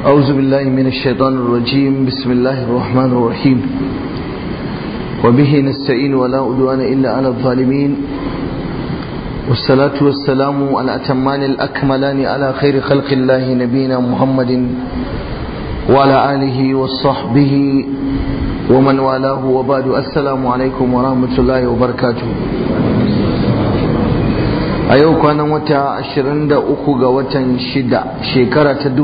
أعوذ بالله من الشيطان الرجيم بسم الله الرحمن الرحيم وبه نستعين ولا أدوان إلا على الظالمين والصلاة والسلام على أتمان الأكملان على خير خلق الله نبينا محمد وعلى آله وصحبه ومن والاه وبعد السلام عليكم ورحمة الله وبركاته a yau kwanan wata 23 ga watan shida shekara ta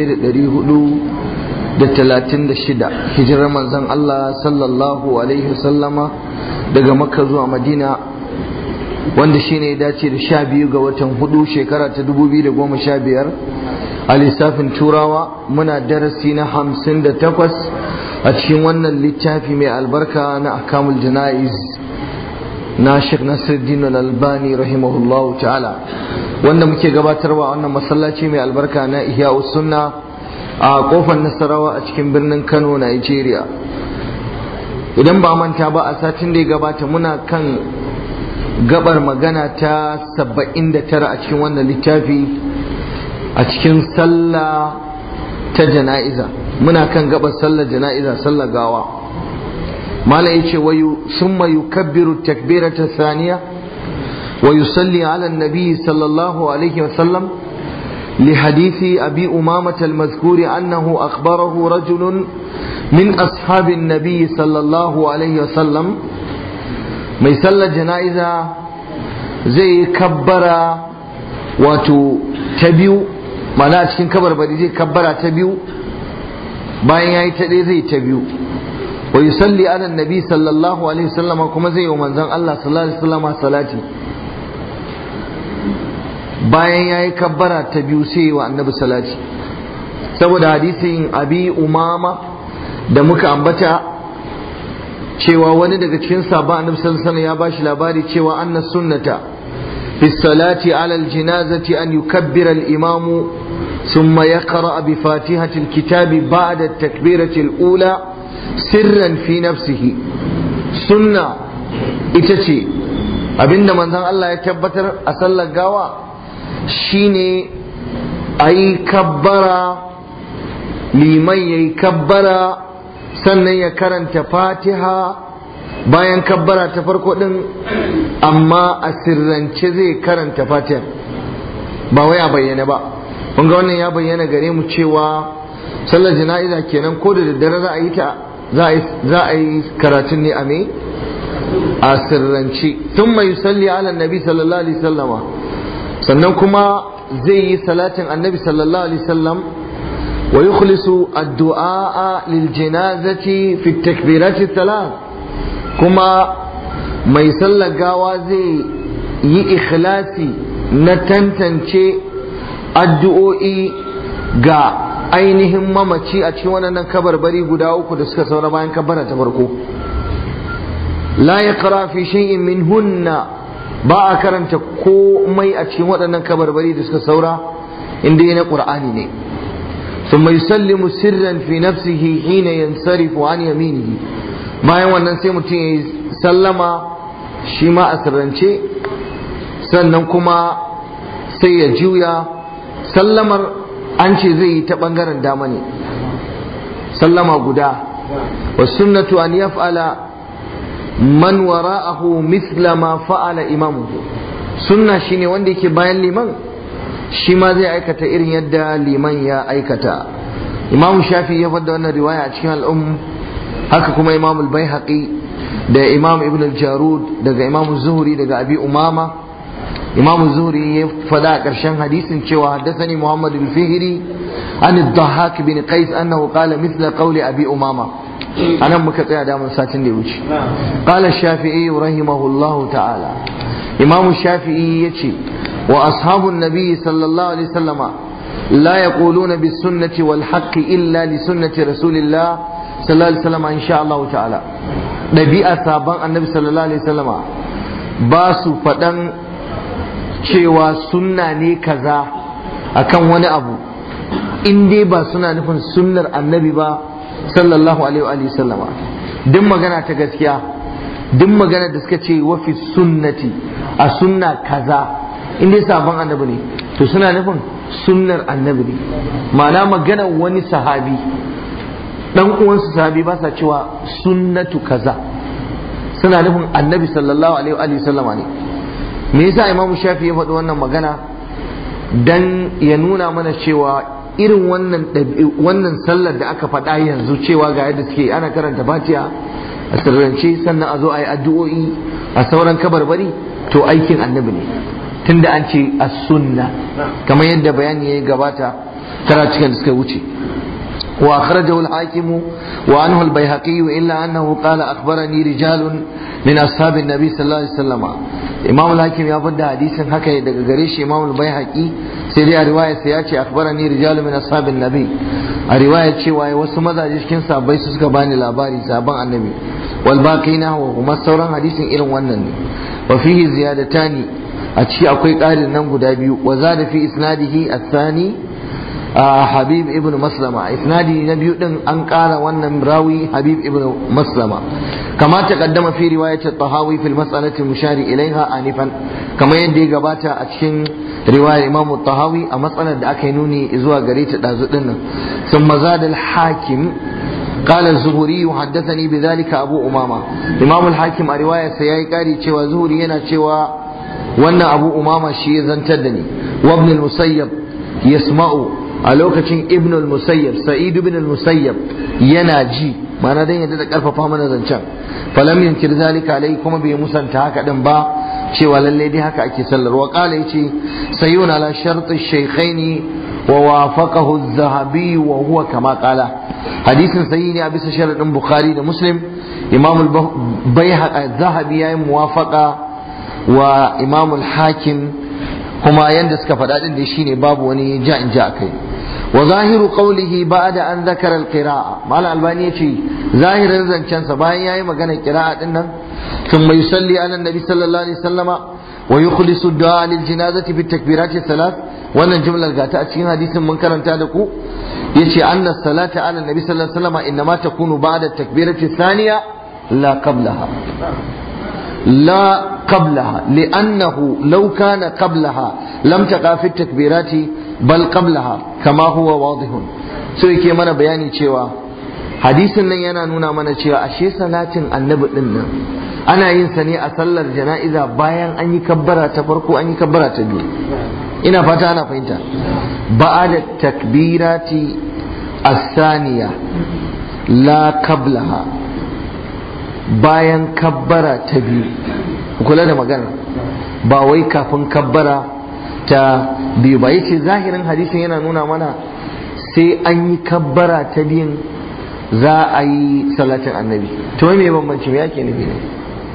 1436 hijirar manzon Allah sallallahu alaihi wasallama daga makka zuwa madina wanda shine ya dace da sha biyu ga watan hudu shekara ta 2015 a lissafin turawa muna darasi na 58 a cikin wannan littafi mai albarka na akamul jana'iz na Sheikh Nasiruddin Al-Albani rahimahullahu ta'ala wanda muke gabatarwa wannan masallaci mai albarka na Ihya Sunna a kofar Nasarawa a cikin birnin Kano Nigeria idan ba manta ba a satin da ya gabata muna kan gabar magana ta 79 a cikin wannan littafi a cikin sallah ta jana'iza muna kan gabar sallar jana'iza sallar gawa مالا يشي ويو ثم يكبر التكبيرة الثانية ويصلي على النبي صلى الله عليه وسلم لحديث أبي أمامة المذكور أنه أخبره رجل من أصحاب النبي صلى الله عليه وسلم ما يصلى جنائزة زي كبر واتو تبيو معناها cikin kabar bari zai kabbara ta biyu bayan yayi ta ɗaya zai ta biyu wa yusalli ala nabi sallallahu alaihi wasallam kuma zai yi wa manzon Allah sallallahu alaihi wasallam salati bayan yayi kabbara ta biyu sai wa annabi salati saboda hadisin abi umama da muka ambata cewa wani daga cikin sahaba annabi sallallahu alaihi ya bashi labari cewa anna sunnata fi salati ala aljinazati an yukabbira al-imamu ثم يقرأ بفاتحة الكتاب بعد التكبيرة الأولى sirran fi nafsihi sunna ita ce abinda manzon Allah ya tabbatar a sallar gawa shine a yi kabbara liman ya yi kabbara sannan ya karanta fatiha bayan kabbara ta farko din amma a sirrance zai karanta fatiha ba wai a bayyana ba kun ga wannan ya bayyana gare mu cewa sallar jana'iza kenan ko da daddare za a yi ta za a yi karatun ne a me a sirrance tun mai salli ala nabi sallallahu alaihi sallama sannan kuma zai yi salatin annabi sallallahu alaihi sallam wa yukhlisu addu'a lil janazati fi takbirati salat kuma mai sallar gawa zai yi ikhlasi na tantance addu'o'i ga ainihin mamaci a cikin wannan kabarbari guda uku da suka saura bayan kabbara ta farko la yaqra fi shay'in min hunna ba a karanta komai a cikin waɗannan kabarbari da suka saura inda na qur'ani ne ثم يسلم سرا في نفسه حين ينصرف عن يمينه bayan wannan sai mutum ya sallama shi ma a sirrance sannan kuma sai ya juya sallamar an ce zai yi ta ɓangaren dama ne sallama guda wa sunnatu an yaf'ala man wara'ahu mithla ma fa'ala imamuhu sunna shine wanda yake bayan liman shi ma zai aikata irin yadda liman ya aikata imamu shafi ya fadda wannan riwaya a cikin al'um haka kuma imamu al-baihaqi da imam ibn al-jarud daga imamu zuhri daga abi umama imam zuhri ya fada a ƙarshen hadisin cewa haddasani muhammad al-fihri an ad-dahhak bin qais annahu qala mithla qawli abi umama anan muka tsaya da mun satin da ya wuce qala shafi'i rahimahullahu ta'ala imam shafi'i yace wa ashabun nabi sallallahu alaihi wasallama la yaquluna bis sunnati wal haqqi illa li sunnati rasulillah sallallahu alaihi wasallama insha Allah ta'ala dabi'a saban annabi sallallahu alaihi wasallama ba su faɗan cewa sunna ne kaza akan wani abu in dai ba suna nufin sunnar annabi ba sallallahu alaihi wa sallama duk magana ta gaskiya duk magana da suka ce wafi sunnati a sunna kaza in dai sabon annabi ne to suna nufin sunnar annabi ne ma'ana maganar wani sahabi dan uwansu sahabi ba sa cewa sunnatu kaza suna nufin annabi sallallahu alaihi wa sallama ne me yasa imamu shafi ya faɗi wannan magana dan ya nuna mana cewa irin wannan wannan sallar da aka faɗa yanzu cewa ga yadda suke ana karanta fatiha a sirrance sannan a zo a yi addu'o'i a sauran kabarbari to aikin annabi ne tunda an ce as-sunna kamar yadda bayani ya gabata tara cikin da suka wuce wa akhrajahu al-hakim wa anhu al-baihaqi illa annahu qala akhbarani rijalun min ashabi an-nabi sallallahu alaihi wasallam imam al-hakim ya fadda hadisin haka daga gare shi imam al-baihaqi sai dai a riwaya sai ya ce akhbarani rijalun min ashabi an-nabi a riwaya cewa wasu mazaje cikin sahabbai su suka bani labari sabon annabi wal baqina wa kuma sauran hadisin irin wannan ne wa fihi ziyadatani a ciki akwai ƙarin nan guda biyu wa za da fi isnadihi athani habib ibn maslama isnadi na biyu din an ƙara wannan rawi habib ibn maslama kama ta kaddama fi riwayat tahawi fil mas'alati mushari ilaiha anifan kamar yadda ya gabata a cikin riwayar imam tahawi a matsalar da aka yi nuni zuwa gare ta dazu din nan ثم زاد الحاكم قال الزهري حدثني بذلك أبو أمامة إمام الحاكم رواية سياي قاري شوى زهري ينا شوى wannan abu umama shi ya zantar da ni wa ibn al-musayyab yasma'u a lokacin ibn al-musayyab sa'id ibn al-musayyab yana ji mana dan yadda da karfafa mana zancen falam yunkir zalika alai kuma bai musanta haka din ba cewa lalle dai haka ake sallar wa qala yace sayyuna ala shart ash-shaykhaini wa wafaqahu az-zahabi wa huwa kama qala hadisin sahihi ne a bisa sharadin bukhari da muslim imam al-bayhaqi az-zahabi yayi muwafaqa wa imamul hakim kuma yanda suka faɗa din da shine babu wani ja in ja kai wa zahiru qawlihi ba'da an zakara al-qira'a mal albani yace zahirin zancen sa bayan yayi magana qira'a din nan thumma yusalli ala nabi sallallahu alaihi wasallama wa yukhlisu du'a lil janazati bi takbirati thalath wannan jumlar gata a cikin hadisin mun karanta da ku yace anna salata ala nabi sallallahu alaihi wasallama inma takunu ba'da takbirati thaniya la qablaha لا قبلها لأنه لو كان قبلها لم تقع في التكبيرات بل قبلها كما هو واضح so yake mana bayani cewa hadisin nan yana nuna mana cewa ashe salatin annabi din nan ana yin sa ne a sallar jana'iza bayan an yi kabbara ta farko an yi kabbara ta biyu ina fata ana fahimta ba'ada takbirati as-saniya la qablaha bayan kabbara ta biyu kula da magana ba wai kafin kabbara ta biyu ba yace zahirin hadisin yana nuna mana sai an yi kabbara ta biyun za a yi salatin annabi to me bambanci me ake nufi ne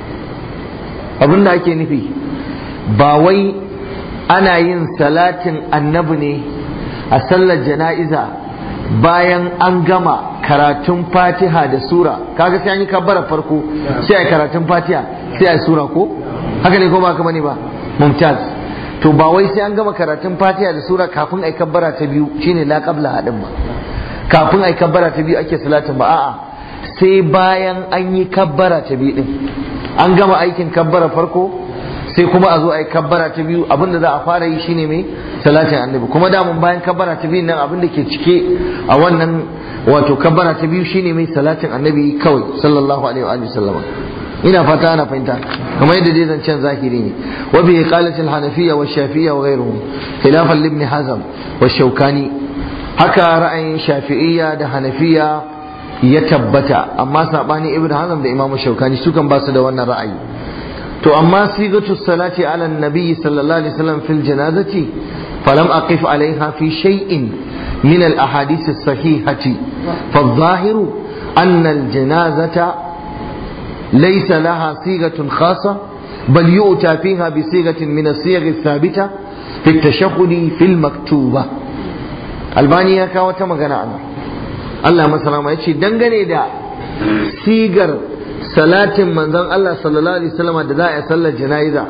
abin da ake nufi ba wai ana yin salatin annabi ne a sallar jana'iza bayan an gama karatun fatiha da sura kaga sai an yi kabbara farko sai a karatun fatiha sai a sura ko haka ne ko ba ka bane ba mumtaz to ba wai sai an gama karatun fatiha da sura kafin ai kabbara ta biyu shine la qabla hadin ba kafin ai kabbara ta biyu ake salatin ba a'a sai bayan an yi kabbara ta biyu din an gama aikin kabbara farko sai kuma a zo a yi kabbara ta biyu abinda za a fara yi shine mai salatin annabi kuma damun bayan kabbara ta biyu nan abinda ke cike a wannan wato kabbara ta biyu shine mai salatin annabi kawai sallallahu alaihi wa sallam ina fata ana fahimta kamar yadda dai zancen zahiri ne wa bi qalatil hanafiyya wa shafi'iyya wa ghayruhum khilafan li ibn hazm wa shaukani haka ra'ayin shafi'iyya da hanafiya ya tabbata amma sabani ibn hazm da imamu shaukani su kan ba su da wannan ra'ayi to amma sigatu salati ala nabi sallallahu alaihi wasallam fil janazati falam aqif alaiha fi shay'in min al ahadith as sahihati fa adh-dhahiru anna al janazata laysa laha sigatun khassa bal yu'ta fiha bi sigatin min as-siyagh ath-thabita fi at-tashahhud fi al-maktuba albani ya kawo ta magana ana Allah masalama ya ce dangane da sigar salatin manzon Allah sallallahu alaihi wasallam da za a yi sallar jana'iza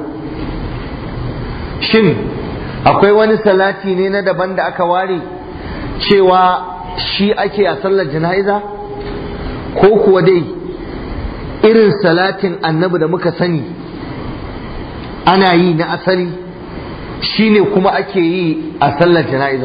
shin akwai wani salati ne na daban da aka ware cewa shi ake a sallar jana'iza ko kuwa dai irin salatin annabi da muka sani ana yi na asali shine kuma ake yi a sallar jana'iza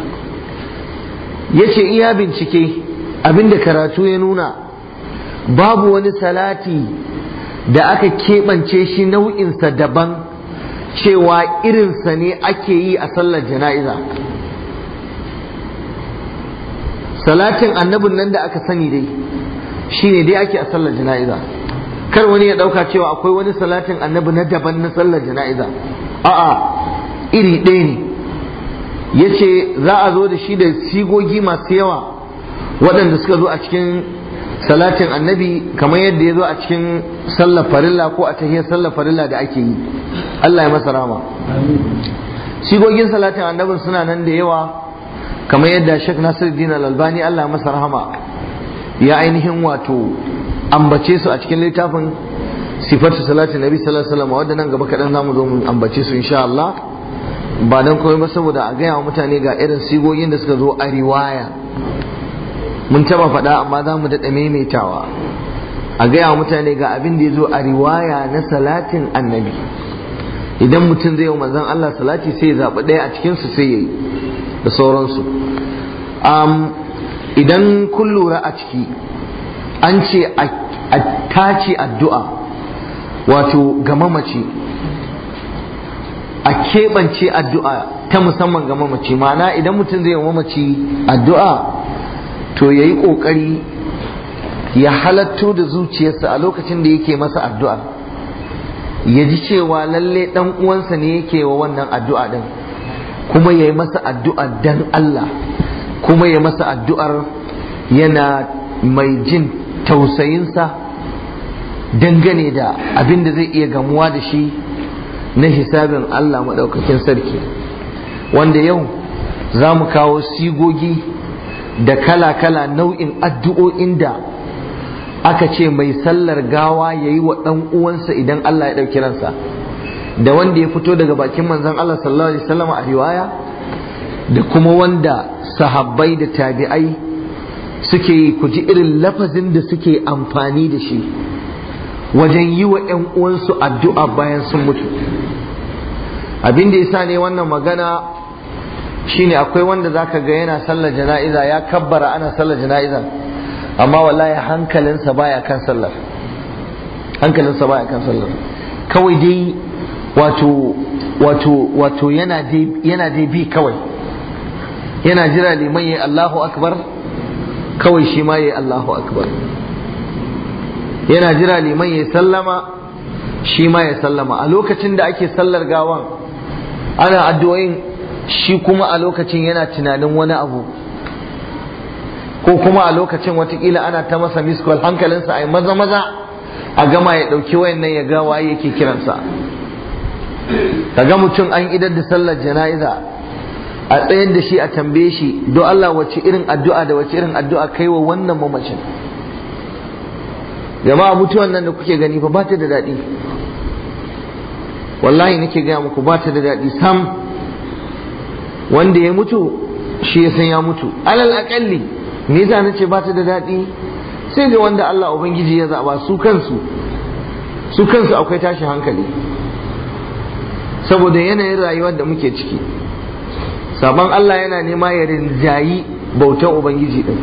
yace iya bincike abinda karatu ya nuna babu wani salati da aka keɓance shi nau'insa daban cewa irinsa ne ake yi a sallar jana'iza salatin annabin nan da aka sani dai shine dai ake a sallar jana'iza kar wani ya ɗauka cewa akwai wani salatin annabi na daban na sallar jana'iza a'a iri ɗaya ne ya ce za a zo da shi da sigogi masu yawa waɗanda suka zo a cikin salatin annabi kamar yadda ya zo a cikin sallar farilla ko a tahiyar sallar farilla da ake yi Allah ya masa rama sigogin salatin annabin suna nan da yawa kamar yadda Sheikh Nasiruddin Al-Albani Allah ya masa rahama ya ainihin wato ambace su a cikin littafin sifatu salatin nabi sallallahu alaihi wasallam wanda nan gaba kaɗan zamu zo mu ambace su insha Allah ba dan komai ba saboda a gaya wa mutane ga irin sigogin da suka zo a riwaya mun taba faɗa amma za mu daɗa maimaitawa a gaya wa mutane ga abin da ya zo a riwaya na salatin annabi idan mutum zai yi manzon Allah salati sai ya zaɓi ɗaya a cikinsu sai ya yi da sauransu idan kun lura a ciki an ce a tace addu'a wato ga mamaci a keɓance addu'a ta musamman ga mamaci ma'ana idan mutum zai yi mamaci addu'a to ya yi ƙoƙari ya halatto da zuciyarsa a lokacin da yake masa addu'a ya ji cewa lalle ɗan uwansa ne yake wa wannan addu'a ɗin kuma ya yi masa addu'a dan Allah kuma ya masa addu'ar yana mai jin tausayinsa dangane da abin da zai iya gamuwa da shi na hisabin Allah maɗaukakin sarki wanda yau za mu kawo sigogi da kala-kala nau'in addu'o'in da aka ce mai sallar gawa ya yi wa ɗan uwansa idan Allah ya ɗauki ransa da wanda ya fito daga bakin manzon Allah sallallahu alaihi wasallam a riwaya da kuma wanda sahabbai da tabi'ai suke yi ku ji irin lafazin da suke amfani da shi wajen yi wa ‘yan uwansu addu'a bayan sun mutu abin da yasa ne wannan magana shine akwai wanda zaka ga yana sallar jana'iza ya kabbara ana sallar jana'iza amma wallahi hankalinsa baya kan sallar hankalinsa baya kan sallar kawai dai wato wato wato yana dai yana dai bi kawai yana jira liman yayi Allahu akbar kawai shi ma yayi Allahu akbar yana jira liman yayi sallama shi ma ya sallama a lokacin da ake sallar gawan ana addu'o'in shi kuma a lokacin yana tunanin wani abu ko kuma a lokacin watakila ana ta masa miskol hankalinsa a yi maza maza a gama ya ɗauki wayan nan ya ga waye yake kiransa kaga mutum an idar da sallar jana'iza a tsayar da shi a tambaye shi don Allah wace irin addu'a da wace irin addu'a kai wa wannan mamacin jama'a mutuwan nan da kuke gani fa ba ta da daɗi wallahi nake gaya muku ba ta da daɗi sam wanda ya mutu shi ya san ya mutu alal aƙalli me yasa nace ba ta da daɗi sai ga wanda Allah ubangiji ya zaba su kansu su kansu akwai tashi hankali saboda yanayin rayuwar da muke ciki sabon Allah yana nema ya rinjayi bautan ubangiji din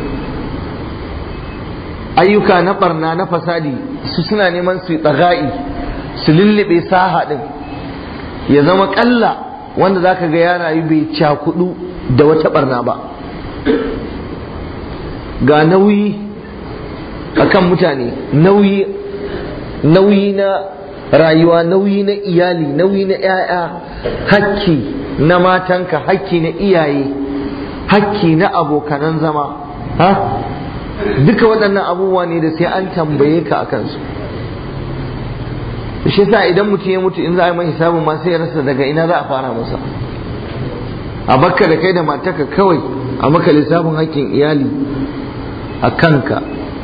ayyuka na barna na fasadi su suna neman su tsaga'i su lullube saha din ya zama kalla wanda zaka ga ya rayu bai cakudu da wata barna ba ga nauyi akan mutane nauyi nauyi na rayuwa nauyi na iyali nauyi na 'ya'ya hakki na matanka hakki na iyaye hakki na abokanan zama ha duka waɗannan abubuwa ne da sai an tambaye ka a kansu shi sa idan mutum ya mutu in za a yi mai hisabin ma sai ya rasa daga ina za a fara masa a bakka da kai da mataka kawai a maka lissafin hakkin iyali a kanka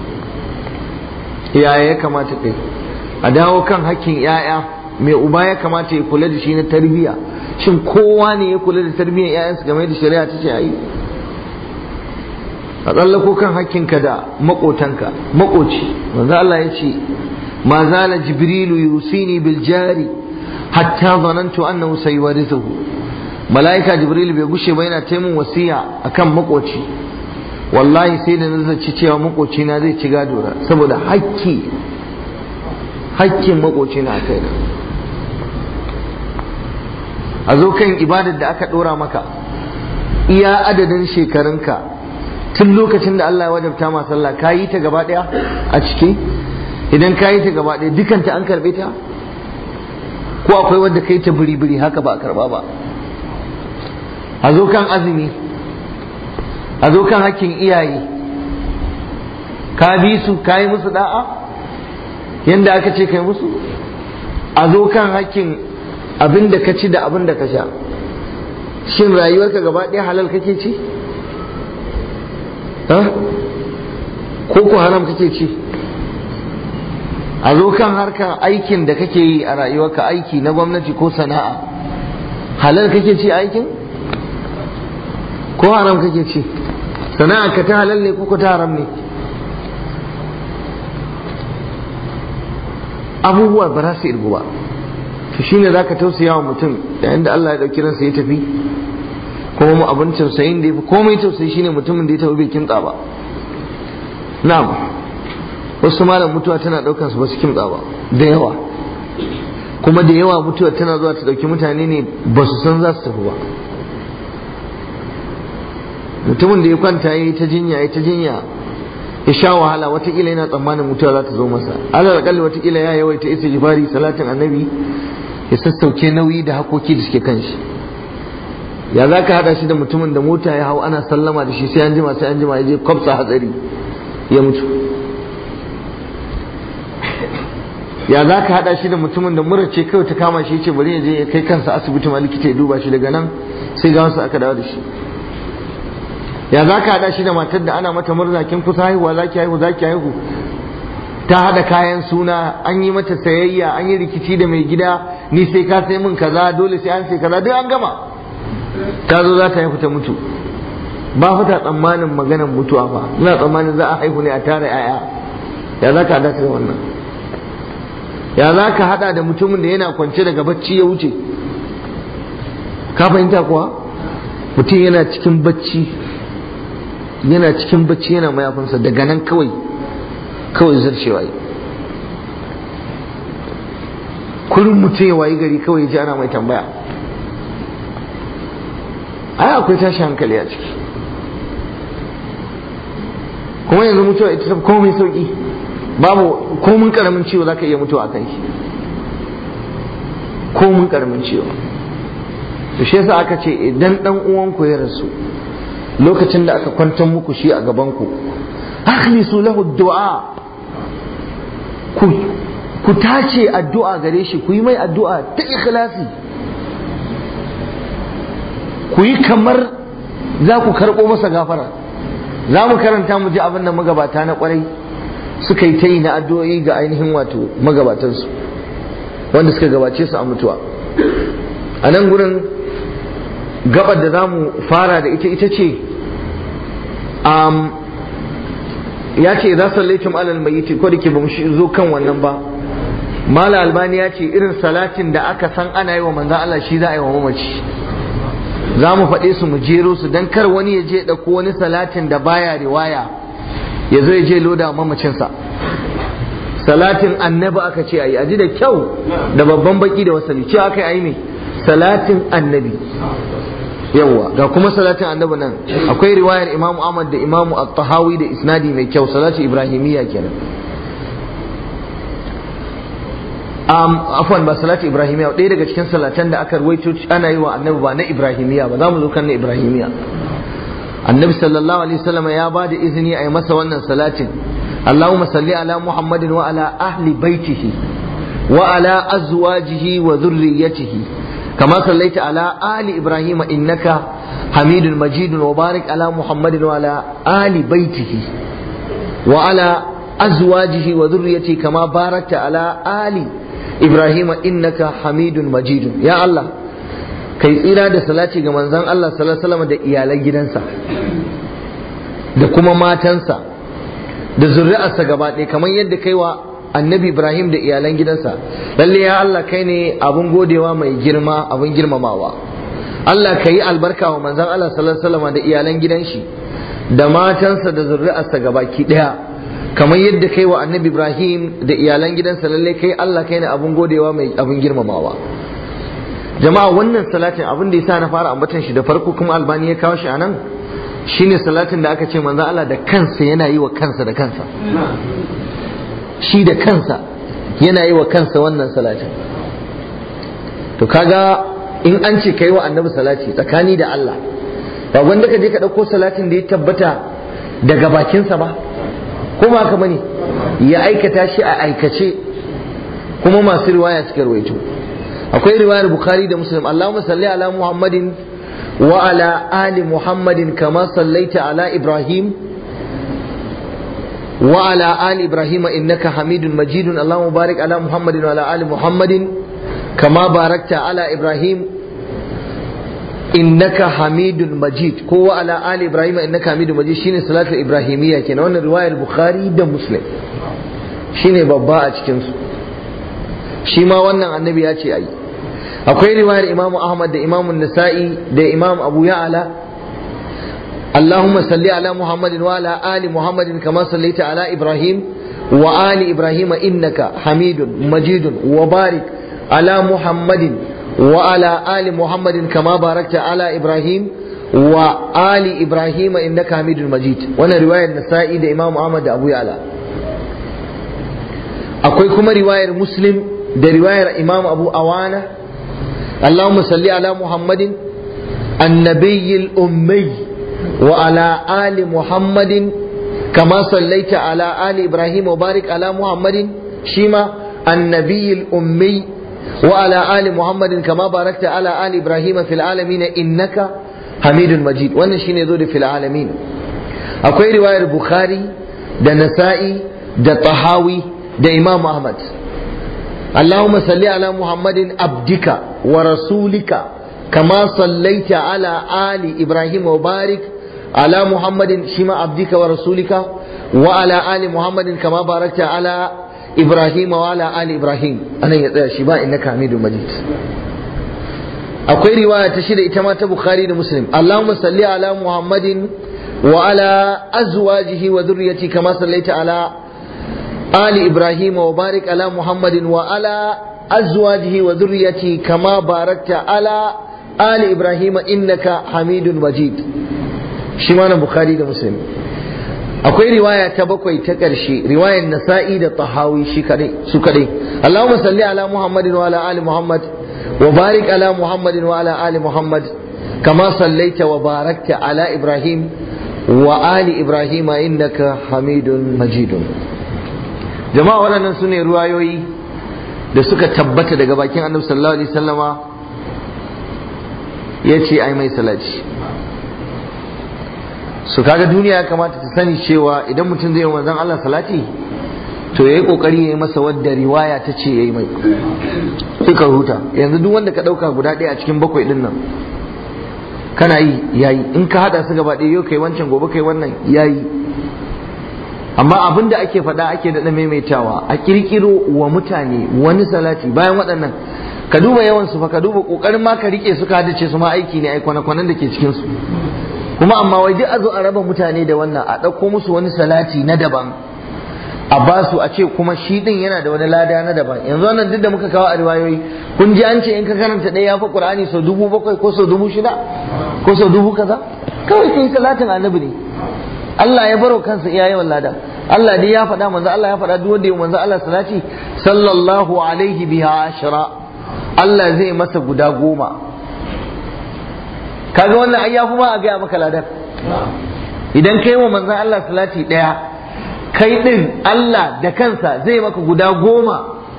yaya ya kamata kai a dawo kan hakkin yaya mai uba ya kamata ya kula da shi na tarbiyya shin kowa ne ya kula da tarbiyyar yayansu game da shari'a ta ce a yi a tsallako kan hakkinka da makotanka makoci manzo Allah ya ce ma zala jibrilu yusini bil jari hatta zanantu annahu sayuwarithuhu malaika jibril bai gushe ba yana taimun wasiya akan makoci wallahi sai da nazarci cewa makoci na zai ci gado saboda hakki hakkin makoci na kai a zo kan ibadar da aka dora maka iya adadin shekarunka tun lokacin da Allah ya wajabta ma sallah ka yi ta gaba daya a ciki idan ka yi ta gaba daya dukanta an karbe ta ko akwai wanda kai ta biri-biri haka ba a karba ba a zo kan azumi a zo kan hakkin iyaye ka bi su ka yi musu da'a yadda aka ce kai musu a zo kan hakkin abin da ka ci da abin da ka sha shin rayuwarka gaba ɗaya halal kake ci ko ku haram kake ci a zo kan harkar aikin da kake yi a rayuwarka aiki na gwamnati ko sana'a halal kake ci aikin ko haram kake ci sana'a ka ta halal ne ko ta haram ne abubuwa ba za su irgu ba to shine za ka tausaya wa mutum yayin da Allah ya ɗauki ransa ya tafi kuma mu abin tausayin da ya fi komai tausayi shine mutumin da ya tafi bai kimtsa ba na'am wasu malam mutuwa tana ɗaukar su ba su kimtsa ba da yawa kuma da yawa mutuwa tana zuwa ta ɗauki mutane ne ba su san za su tafi ba mutumin da ya kwanta ya yi ta jinya ya ta jinya ya sha wahala watakila yana tsammanin mutuwa za ta zo masa alal akalli watakila ya yawaita isa jibari salatin annabi ya sassauke nauyi da hakoki da suke kan shi ya za ka haɗa shi da mutumin da mota ya hau ana sallama da shi sai an jima sai an jima ya je kwafsa hatsari ya mutu ya za ka haɗa shi da mutumin da mura ce kawai ta kama shi ce bari ya je ya kai kansa asibiti ma likita ya duba shi daga nan sai ga wasu aka dawo da shi ya za ka haɗa shi da matar da ana mata murna kin kusa haihuwa za ki haihu za ki haihu ta haɗa kayan suna an yi mata sayayya an yi rikici da mai gida ni sai ka sai min kaza dole sai an sai kaza duk an gama ta zo za ta haihu ta mutu ba fata tsammanin maganar mutuwa ba ina tsammanin za a haihu ne a tara yaya ya za ka haɗa da wannan ya za ka haɗa da mutumin da yana kwance daga bacci ya wuce ka fahimta kuwa mutum yana cikin bacci yana cikin bacci yana mayafinsa daga nan kawai kawai zarcewa yi kullum mutum ya wayi gari kawai ji ana mai tambaya ai akwai tashi hankali a ciki kuma yanzu mutuwa ita ta komai sauki babu komin karamin ciwo za ka iya mutuwa a kan shi komin karamin ciwo to shi yasa aka ce idan dan uwanku ya rasu lokacin da aka kwantar muku shi a gabanku akhlisu lahu du'a ku ku tace addu'a gare shi ku yi mai addu'a ta ikhlasi ku yi kamar za ku karɓo masa gafara za mu karanta mu ji abin da magabata na kwarai suka yi ta yi na addu'o'i ga ainihin wato magabatansu wanda suka gabace su a mutuwa a nan gurin gabar da za mu fara da ita ita ce ya ce za sallaitum alal mayyiti ko da ke bamu zo kan wannan ba mala albani ya ce irin salatin da aka san ana yi wa manzan Allah shi za a yi wa mamaci za mu faɗe su mu jero su don kar wani ya je ɗauko wani salatin da baya riwaya ya zo ya je loda mamacinsa salatin annabi aka ce a yi aji da kyau da babban baki da wasali cewa aka yi ne salatin annabi yawwa ga kuma salatin annabi nan akwai riwayar imamu ahmad da imamu at-tahawi da isnadi mai kyau salati ibrahimiyya kenan um, afwan ba salati ibrahimiyya ɗaya daga cikin salatan da aka ruwaito ana yi wa annabi ba na ibrahimiyya ba za mu zo kan na ibrahimiyya annabi sallallahu alaihi wasallam ya ba da izini a yi masa wannan salatin اللهم صل على محمد وعلى أهل بيته وعلى أزواجه وذريته كما صليت على آل إبراهيم إنك حميد مجيد وبارك على محمد وعلى آل بيته وعلى أزواجه وذريته كما باركت على آل إبراهيم إنك حميد مجيد يا الله kai tsira da salati ga manzon Allah sallallahu alaihi wasallam da iyalan gidansa da kuma matansa da zuri'arsa gaba ɗaya kamar yadda kai wa annabi Ibrahim da iyalan gidansa lalle ya Allah kai ne abun godewa mai girma abun girmamawa Allah ka yi albarka wa manzon Allah sallallahu alaihi wasallam da iyalan gidan shi da matansa da zuri'arsa gabaki daya kamar yadda kai wa annabi Ibrahim da iyalan gidansa lalle kai Allah kai ne abun godewa mai abun girmamawa jama'a wannan salatin abin da yasa na fara ambatan shi da farko kuma albani ya kawo shi anan shine salatin da aka ce manzon Allah da kansa yana yi wa kansa da kansa shi da kansa yana yi wa kansa wannan salatin to kaga in an ce kai wa annabi salati tsakani da Allah ba wanda ka je ka ɗauko salatin da ya tabbata daga bakinsa ba ko ba haka bane ya aikata shi a aikace kuma masu riwaya suka rawaito akwai riwayar bukhari da muslim allahumma salli ala muhammadin wa ala ali muhammadin kama sallaita ala ibrahim wa ala ali ibrahim innaka hamidun majidun allahumma barik ala muhammadin wa ala ali muhammadin kama barakta ala ibrahim innaka hamidun majid ko wa ala ali ibrahim innaka hamidun majid shine salatu ibrahimiyya kenan wannan riwayar bukhari da muslim shine babba a cikin su shi ma wannan annabi ya ce ayi akwai riwayar imamu ahmad da imamu nasa'i da imam abu ya'ala اللهم صل على محمد وعلى آل محمد كما صليت على إبراهيم وآل إبراهيم إنك حميد مجيد وبارك على محمد وعلى آل محمد كما باركت على إبراهيم وآل إبراهيم إنك حميد مجيد وانا رواية النسائي ده إمام أحمد أبو يعلى أقول كما رواية مسلم ده رواية إمام أبو أوانا اللهم صل على محمد النبي الأمي وعلى آل محمد كما صليت على آل إبراهيم وبارك على محمد شيما النبي الأمي وعلى آل محمد كما باركت على آل إبراهيم في العالمين إنك حميد مجيد وانا شين يزود في العالمين أكوي رواية البخاري دا نسائي دا طحاوي دا إمام أحمد اللهم صل على محمد عبدك ورسولك كما صليت على آل إبراهيم وبارك على محمد شما عبدك ورسولك وعلى آل محمد كما باركت على إبراهيم وعلى آل إبراهيم أنا يا شباب إنك حميد مجيد akwai riwaya ta shida ita ma ta bukhari da muslim allahumma salli ala muhammadin wa ala azwajihi wa dhurriyyati kama sallaita ala ali ibrahim wa barik ala muhammadin wa ala azwajihi wa dhurriyyati kama barakta ala ali ibrahim innaka hamidun majid shi ma na bukhari da muslim akwai riwaya ta bakwai ta ƙarshe riwayar nasa'i da tahawi shi kadai su kadai allahumma salli ala muhammadin wa ala ali muhammad وبارك على محمد وعلى آل محمد كما صليت وباركت على إبراهيم وآل إبراهيم إنك حميد مجيد جماعة وانا سنة روايوي da suka tabbata daga bakin annabi sallallahu alaihi wasallama ya ce ai mai salati su kaga duniya ya kamata ta sani cewa idan mutum zai yi manzon Allah salati to ya yi kokari ya yi masa wadda riwaya ta ce ya yi mai sai ka huta yanzu duk wanda ka ɗauka guda ɗaya a cikin bakwai ɗin nan kana yi yayi in ka haɗa su gaba ɗaya yau kai wancan gobe kai wannan yayi amma abin da ake faɗa ake daɗa maimaitawa a ƙirƙiro wa mutane wani salati bayan waɗannan ka duba yawan su fa ka duba ƙoƙarin ma ka riƙe su ka hadace su ma aiki ne ai kwana-kwanan da ke cikin su kuma amma wai duk a zo a raba mutane da wannan a ɗauko musu wani salati na daban a ba su a ce kuma shi din yana da wani lada na daban yanzu wannan duk da muka kawo a riwayoyi kun ji an ce in ka karanta ɗaya ya fi qur'ani sau dubu bakwai ko sau dubu shida ko sau dubu kaza kawai sai salatin annabi ne Allah ya baro kansa iya yawan lada Allah dai ya faɗa manzo Allah ya faɗa duk wanda ya manzo Allah salati sallallahu alaihi biha ashra Allah zai masa guda goma kaga wannan ai ya fi ma a gaya maka ladar idan kai wa manzon Allah salati ɗaya kai ɗin Allah da kansa zai maka guda goma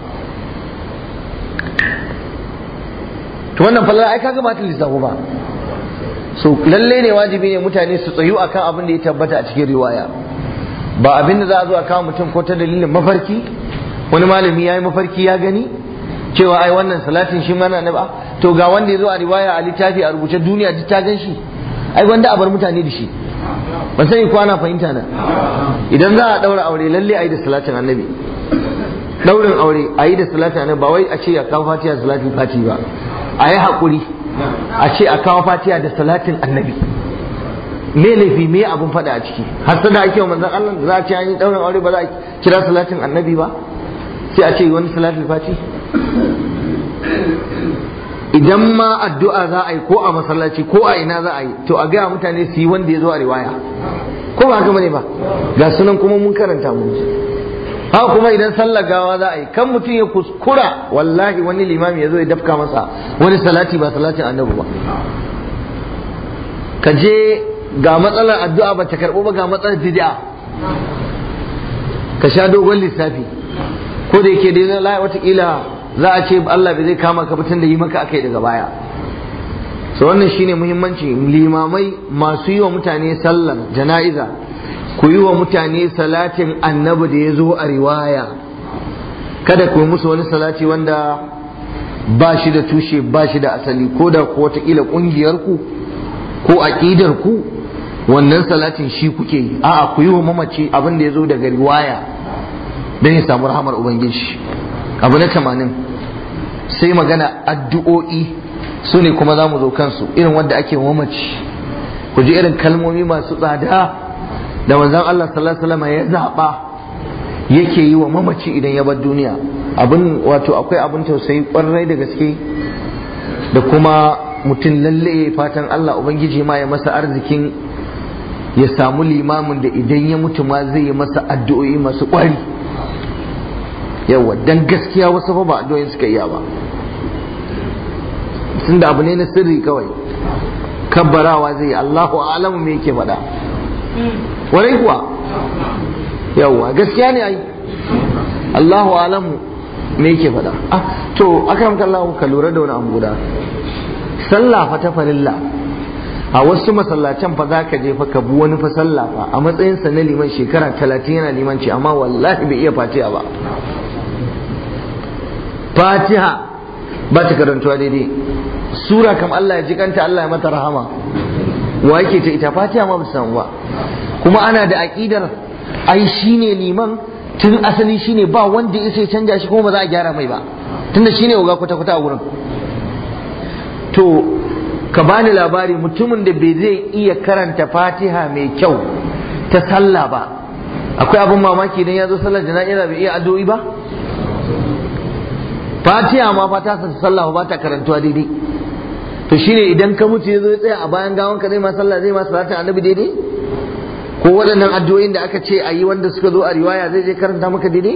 to wannan falala ai kaga ba ta lissafu ba so lalle ne wajibi ne mutane su tsayu akan abin da ya tabbata a cikin riwaya ba abin da za a zo a kawo mutum ko ta dalilin mafarki wani malami ya yi mafarki ya gani cewa ai wannan salatin shi mana na ba to ga wanda ya zo a riwaya a littafi a rubuce duniya duk ta gan shi ai wanda a bar mutane da shi ban sani ko ana fahimta na idan za a daura aure lalle a yi da salatin annabi daurin aure a yi da salati annabi ba wai a ce a kawo fatiha salatin fati ba a yi haƙuri a ce a kawo fatiha da salatin annabi me laifi me abun faɗa a ciki har sada ake wa manzon Allah za a ce an yi daurin aure ba za a kira salatin annabi ba sai a ce wani salatin fati idan ma addu'a za a yi ko a masallaci ko a ina za a yi to a gaya mutane su yi wanda ya zo a riwaya ko ba haka bane ba ga sunan kuma mun karanta mu haka kuma idan sallar gawa za a yi kan mutum ya kuskura wallahi wani limami ya zo ya dafka masa wani salati ba salatin annabi ba ka je ga matsalar addu'a ba ta karɓo ba ga matsalar bid'a ka sha dogon lissafi ko da yake dai la watakila za a ce Allah bai zai kama ka fitan da yi maka akai daga baya so wannan shine muhimmanci limamai masu yi wa mutane sallar jana'iza ku yi wa mutane salatin annabi da ya zo a riwaya kada ku yi musu wani salati wanda ba shi da tushe ba shi da asali ko da ko wataƙila ƙungiyarku ko aƙidarku wannan salatin shi kuke yi a'a ku yi wa mamaci abin da ya zo daga riwaya don ya samu rahamar ubangiji abu na tamanin sai magana addu'o'i su ne kuma za mu zo kansu irin wanda ake mamaci ku ji irin kalmomi masu tsada da manzon Allah sallallahu alaihi wasallam ya zaba yake yi wa mamaci idan ya bar duniya abin wato akwai abin tausayi kwarai da gaske da kuma mutum lalle fatan Allah ubangiji ma ya masa arzikin ya samu limamin da idan ya mutu ma zai yi masa addu'o'i masu kwari yawa dan gaskiya wasu fa ba addu'o'in suka iya ba tunda abu ne na sirri kawai kabbarawa zai yi Allahu a'lamu me yake faɗa warai kuwa yawa gaskiya ne ai Allahu a'lamu me yake faɗa ah to akramka Allah ka lura da wani abu guda sallah fa ta farilla a wasu masallacin fa za ka je fa ka bu wani fa sallah fa a matsayinsa na liman shekara talatin yana limanci amma wallahi bai iya fatiha ba fatiha ba ta karantuwa daidai sura kam Allah ya jikanta Allah ya mata rahama wa yake ta ita fatiha ma ba samu ba kuma ana da aqidar ai shine liman tun asali shine ba wanda ya sai canja shi kuma ba za a gyara mai ba tunda shine uga kwata kwata a wurin to ka bani labari mutumin da bai zai iya karanta fatiha mai kyau ta sallah ba akwai abin mamaki idan ya zo sallar jana'iza bai iya addu'o'i ba fatiha ma fata sa sallah ba ta karantuwa daidai to shine idan ka mutu ya zo ya tsaya a bayan gawan ka zai ma sallah zai ma salatin annabi daidai ko waɗannan addu'o'in da aka ce a yi wanda suka zo a riwaya zai je karanta maka daidai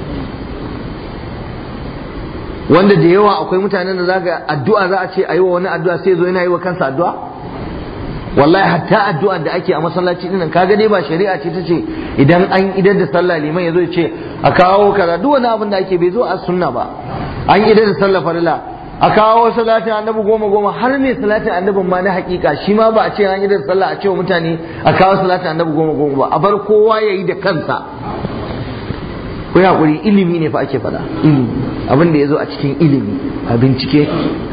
wanda da yawa akwai mutanen da zaka addu'a za a ce a yi wa wani addu'a sai zo yana yi wa kansa addu'a wallahi hatta addu'a da ake a masallaci din nan kaga dai ba shari'a ce ta ce idan an idar da sallah liman ya zo ya ce a kawo kaza duk wani abin da ake bai zo a sunna ba an idar da sallah farilla a kawo salatin annabi goma goma har ne salatin annabin ma na hakika shi ma ba a ce an idar da sallah a ce wa mutane a kawo salatin annabi goma goma ba a bar kowa ya yi da kansa ku hakuri ilimi ne fa ake faɗa ilimi abin da ya zo a cikin ilimi a bincike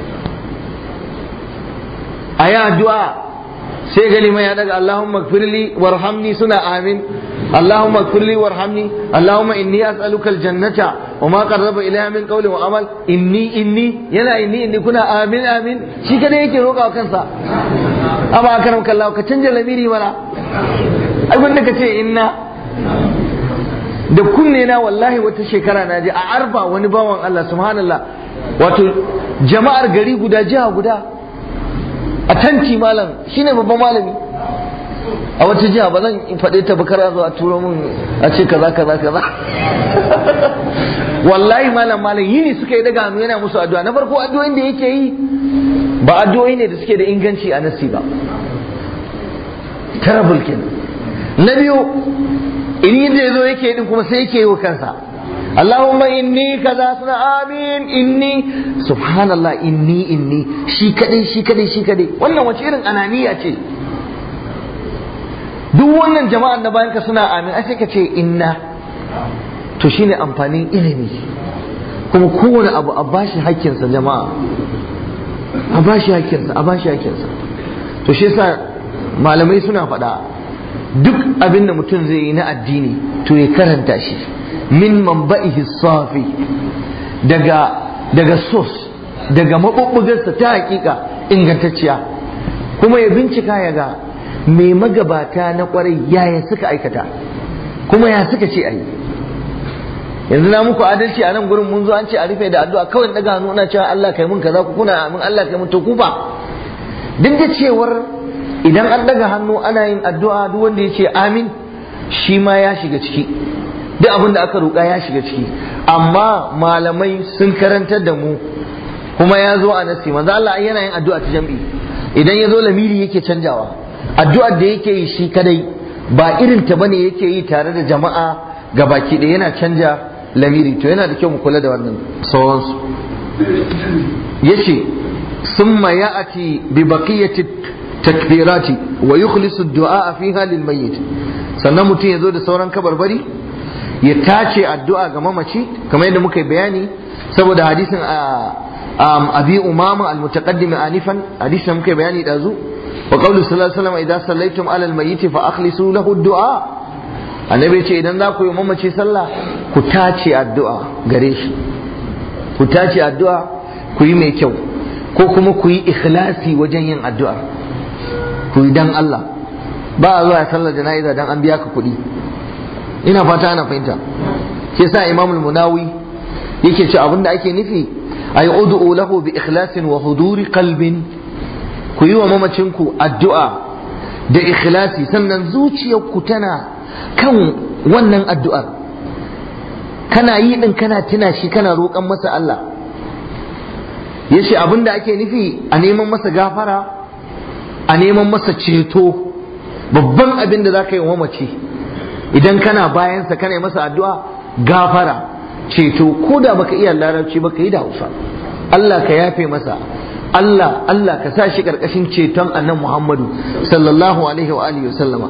a yi addu'a sai gani mai ya daga Allahumma gfirli warhamni suna amin Allahumma gfirli warhamni Allahumma inni as'aluka aljannata wa ma qarraba ilayha min qawli wa amal inni inni yana inni inni kuna amin amin shi kada yake roƙa wa kansa amma akaram kallahu ka canja lamiri mana ai wanda ka ce inna da kunne na wallahi wata shekara na je a arba wani bawan Allah subhanallah wato jama'ar gari guda jiha guda a tanti malam shine babban malami a wata jiha ba zan faɗe ta bakar zo a turo min a ce kaza kaza kaza wallahi malam malam yini suka yi daga hannu yana musu addu'a na farko addu'o'in da yake yi ba addu'o'i ne da suke da inganci a nasi ba terrible kenan na biyu in yadda ya zo yake din kuma sai yake yi wa kansa Allahumma inni kaza suna amin inni subhanallah inni inni shi kadai shi kadai shi kadai wannan wace irin ananiya ce duk wannan jama'an da bayan ka suna amin ai sai ka ce inna to shine amfanin ilimi kuma kowane abu a bashi hakkinsa jama'a a bashi hakkinsa a bashi hakkinsa to shi yasa malamai suna faɗa duk abin da mutum zai yi na addini to ya karanta shi min manba'ihi safi daga daga source daga mabubbugarsa ta hakika ingantacciya kuma ya bincika ya ga mai magabata na kwarai yaya suka aikata kuma ya suka ce ayi yanzu na muku adalci a nan gurin mun zo an ce a rufe da addu'a kawai daga hannu ana cewa Allah kai mun kaza ku kuna amin Allah kai mun to ku ba duk da cewar idan an daga hannu ana yin addu'a duk wanda ya ce amin shi ma ya shiga ciki duk abin da aka roƙa ya shiga ciki amma malamai sun karantar da mu kuma ya zo a nasi manzo Allah yana yin addu'a ta jam'i idan ya zo lamiri yake canjawa addu'ar da yake yi shi kadai ba irin ta bane yake yi tare da jama'a ga baki da yana canja lamiri to yana da kyau mu kula da wannan sauransu yace summa ya'ati bi baqiyati takbirati wa yukhlisu ad-du'a fiha lil mayyit sannan mutum ya zo da sauran kabarbari ya tace addu'a ga mamaci kamar yadda muka yi bayani saboda hadisin abi umama al-mutaqaddim anifan hadisin muka yi bayani dazu wa qawlu sallallahu alaihi wasallam idza sallaitum ala al-mayyit fa akhlisu lahu ad-du'a annabi ce idan za ku yi mamaci sallah ku tace addu'a gare shi ku tace addu'a ku yi mai kyau ko kuma ku yi ikhlasi wajen yin addu'a ku yi dan Allah ba a zuwa sallar jana'iza dan an biya ka kuɗi ina fata ana fahimta shi sa imam munawi yake ce abinda ake nufi ay ud'u lahu bi ikhlasin wa huduri qalbin ku yi wa mamacinku addu'a da ikhlasi sannan zuciyarku tana kan wannan addu'ar kana yi din kana tuna shi kana roƙon masa Allah yace abinda ake nufi a neman masa gafara a neman masa ceto babban abin da za ka yi wa mamaci idan kana bayansa kana yi masa addu'a gafara ceto ko da baka iya larabci baka yi da hausa Allah ka yafe masa Allah Allah ka sa shi karkashin ceton annan Muhammadu sallallahu alaihi wa alihi sallama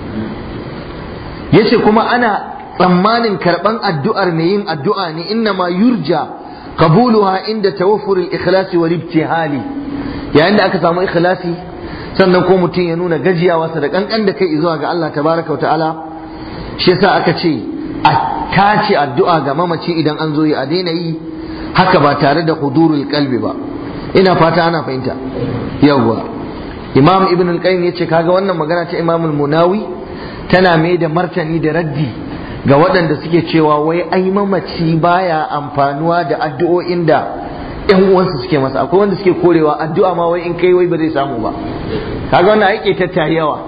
yace kuma ana tsammanin karban addu'ar mai yin addu'a ne inna ma yurja qabuluha inda tawaffur al-ikhlas wal ibtihali yayin da aka samu ikhlasi sannan ko mutum ya nuna gajiyawarsa da kankan da kai zuwa ga Allah tabaraka wa ta'ala shi yasa aka ce a tace addu'a ga mamaci idan an zo yi a daina yi haka ba tare da hudurul kalbi ba ina fata ana fahimta yawwa imam ibn al-qayyim yace kaga wannan magana ta imam al-munawi tana mai da martani da raddi ga waɗanda suke cewa wai ai mamaci baya amfanuwa da addu'o'in da yan uwansu suke masa akwai wanda suke korewa addu'a ma wai in kai wai ba zai samu ba kaga wannan aike ta yawa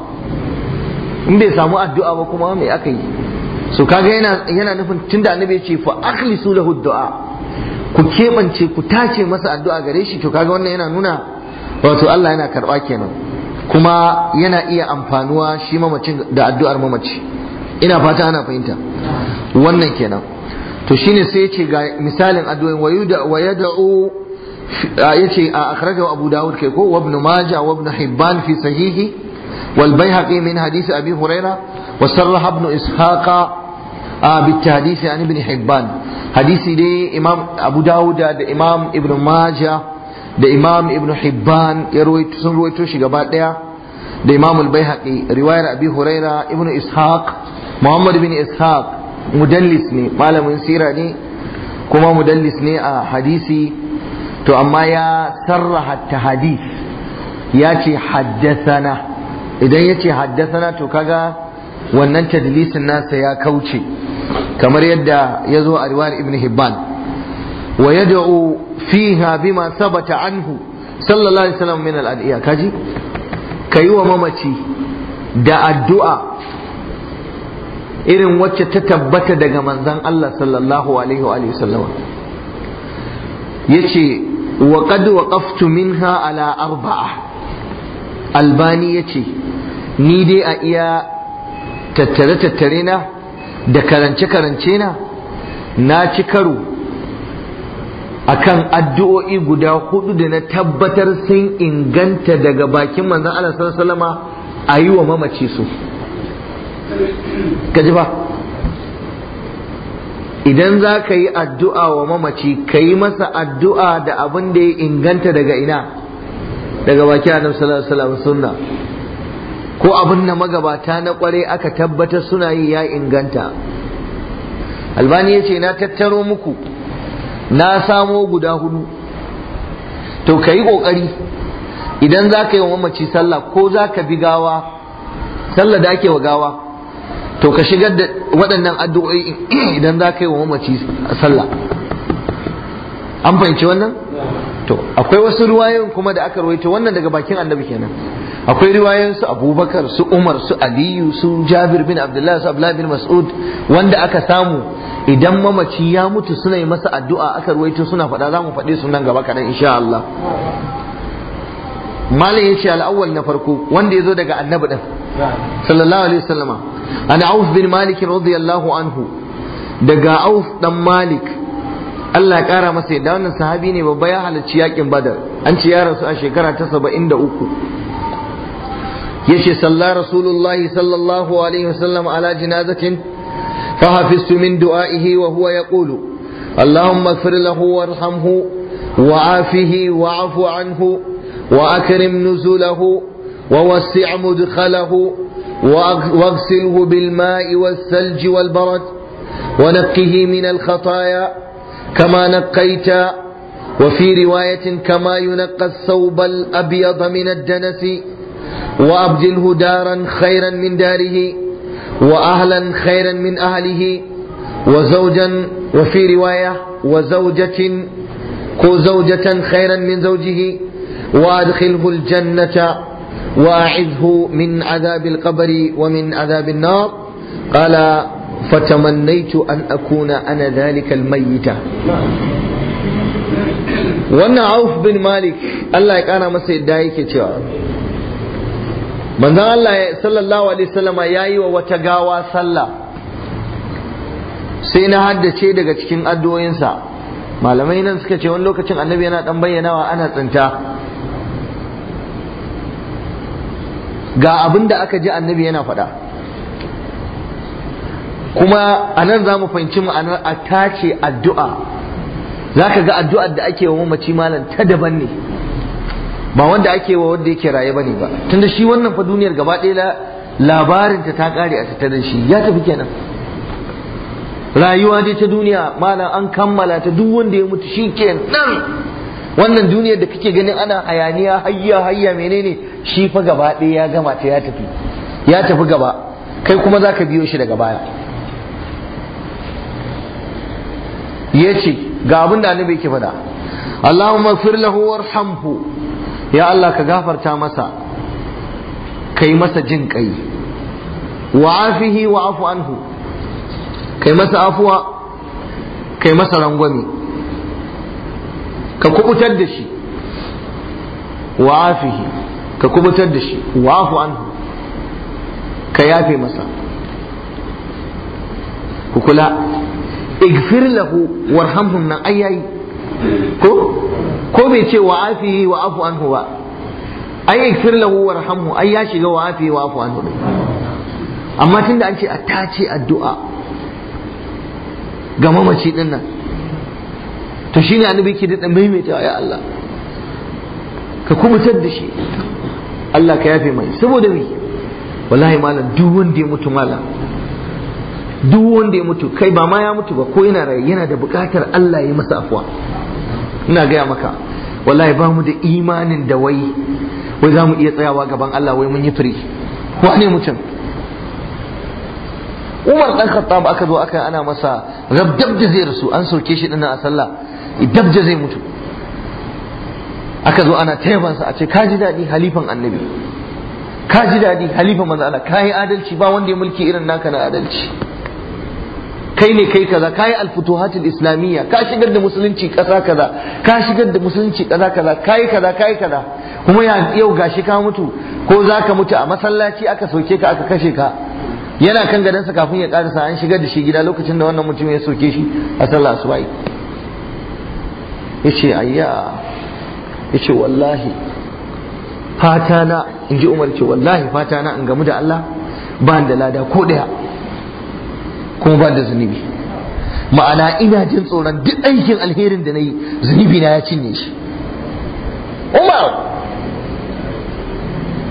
in bai samu addu'a ba kuma me aka yi so kaga yana yana nufin tunda annabi ya ce fa akhlisu lahu du'a ku kebance ku tace masa addu'a gare shi to kaga wannan yana nuna wato Allah yana karba kenan kuma yana iya amfanuwa shi mamacin da addu'ar mamaci ina fata ana fahimta wannan kenan to shine sai yace ga misalin addu'o'in wayuda wayad'u yace a akhrajahu abu daud kai ko wa ibn majah wa ibn hibban fi sahihi wal bayhaqi min hadith abi hurairah wa sarraha ibn ishaqa بالتحديث عن ابن حبان حديثي دي امام ابو داود da imam ibn majah da imam ibn hibban ya ruwaito sun ruwaito shi gaba daya da imam al-baihaqi riwayar abi huraira ibn ishaq muhammad ibn ishaq mudallis ne malamin sira ne kuma mudallis ne a hadisi to amma ya sarraha ta hadis ya ce haddasana idan ya ce haddasana to kaga wannan tadlisin nasa ya kauce kamar yadda ya zo a riwayar ibn hibban wa yad'u fiha bima sabata anhu sallallahu alaihi wasallam min al-adiya kaji kayi wa mamaci da addu'a irin wacce ta tabbata daga manzon Allah sallallahu alaihi wa alihi sallama yace wa qad waqaftu minha ala arba'a albani yace ni dai a iya tattare tattare na da karance karance na na ci karo akan addu'o'i guda hudu da na tabbatar sun inganta daga bakin manzon Allah sallallahu alaihi wasallama a yi wa mamaci su kaji ba idan za ka yi addu'a wa mamaci ka yi masa addu'a da abin da ya inganta daga ina daga bakin annabi sallallahu alaihi wasallam sunna ko abin da magabata na kware aka tabbatar suna yi ya inganta albani ya ce na tattaro muku na samo guda hudu to ka yi ƙoƙari idan za ka yi wa mamaci sallah ko za ka bi gawa sallah da ake wa gawa to ka shigar da waɗannan addu'o'i idan za ka yi wa mamaci sallah an fahimci wannan to akwai wasu riwayoyin kuma da aka rawaito wannan daga bakin annabi kenan akwai riwayoyin su abubakar su umar su aliyu su jabir bin abdullahi su abdullahi bin mas'ud wanda aka samu idan mamaci ya mutu suna yi masa addu'a aka rawaito suna faɗa za mu faɗe su nan gaba kaɗan insha Allah malam ya ce al'awwal na farko wanda ya zo daga annabi ɗin sallallahu alaihi wasallama an auf bin malik radiyallahu anhu daga auf dan malik Allah ya kara masa yadda wannan sahabi ne babba ya halarci yakin badar an ce ya rasu a shekara ta saba'in da uku yace salla rasulullahi sallallahu alaihi wasallam ala jinazatin فحفظت من دعائه وهو يقول اللهم اغفر له وارحمه وعافه واعف عنه وأكرم نزله ووسع مدخله واغسله بالماء والثلج والبرد ونقه من الخطايا كما نقيت وفي رواية كما ينقى الثوب الأبيض من الدنس وأبدله دارا خيرا من داره وأهلا خيرا من أهله وزوجا وفي رواية وزوجة كو زوجة خيرا من زوجه وأدخله الجنة وأعذه من عذاب القبر ومن عذاب النار قال فتمنيت أن أكون أنا ذلك الميت wannan auf bin malik Allah ya kana masa yadda yake cewa manzon Allah sallallahu alaihi wasallama yayi wa wata gawa sallah sai na haddace daga cikin addu'o'insa malamai nan suka ce wani lokacin annabi yana dan bayyanawa ana tsinta ga abin da aka ji annabi yana faɗa kuma a nan za mu fahimci ma'anar a tace addu'a za ka ga addu'ar da ake wa mamaci malam ta daban ne ba wanda ake wa wanda yake raye bane ba tunda shi wannan fa duniyar gaba ɗaya labarin ta ta kare a tattare shi ya tafi kenan rayuwa dai ta duniya malam an kammala ta duk wanda ya mutu shi kenan wannan duniyar da kake ganin ana hayaniya hayya hayya menene shi fa gaba ɗaya ya gama ta ya tafi ya tafi gaba kai kuma za ka biyo shi daga baya ya ce ga abin da annabi yake faɗa Allahumma fir lahu warhamhu ya Allah ka gafarta masa kai masa jin kai wa afihi wa afu anhu kai masa afuwa kai masa rangwame ka kubutar da shi wa afihi ka kubutar da shi wa afu anhu ka yafe masa ku kula igfir lahu warhamhum nan ayayi ko ko bai ce wa afihi wa afu anhu ba ai igfir lahu warhamhu ai ya shiga wa afihi wa afu anhu amma tunda an ce a tace addu'a ga mamaci din nan to shine annabi ke da maimaita ya Allah ka kubutar da shi Allah ka yafe mai saboda me wallahi malam duk wanda ya mutu malam duk wanda ya mutu kai ba ma ya mutu ba ko yana raye yana da bukatar Allah ya masa afuwa ina gaya maka wallahi ba mu da imanin da wai wai za mu iya tsayawa gaban Allah wai mun yi firi wane mutum Umar dan Khattab aka zo aka ana masa rabdab da zai rasu an soke shi dinnan a sallah dab da zai mutu aka zo ana taibansa a ce ka ji daɗi halifan annabi ka ji daɗi halifan manzo Allah ka yi adalci ba wanda ya mulki irin naka na adalci kai ne kai kaza ka yi alfutuhatul islamiyya ka shigar da musulunci ƙasa kaza ka shigar da musulunci ƙasa kaza ka yi kaza ka yi kaza kuma yau gashi ka mutu ko za ka mutu a masallaci aka soke ka aka kashe ka yana kan gadansa kafin ya karasa an shigar da shi gida lokacin da wannan mutum ya soke shi a sallah asubai ya ce ayya ya ce wallahi fata na in ji umar ce wallahi fata na in gamu da Allah ba da lada ko ɗaya kuma ba da zunubi ma'ana ina jin tsoron duk aikin alherin da na yi zunubi na ya cinye shi umar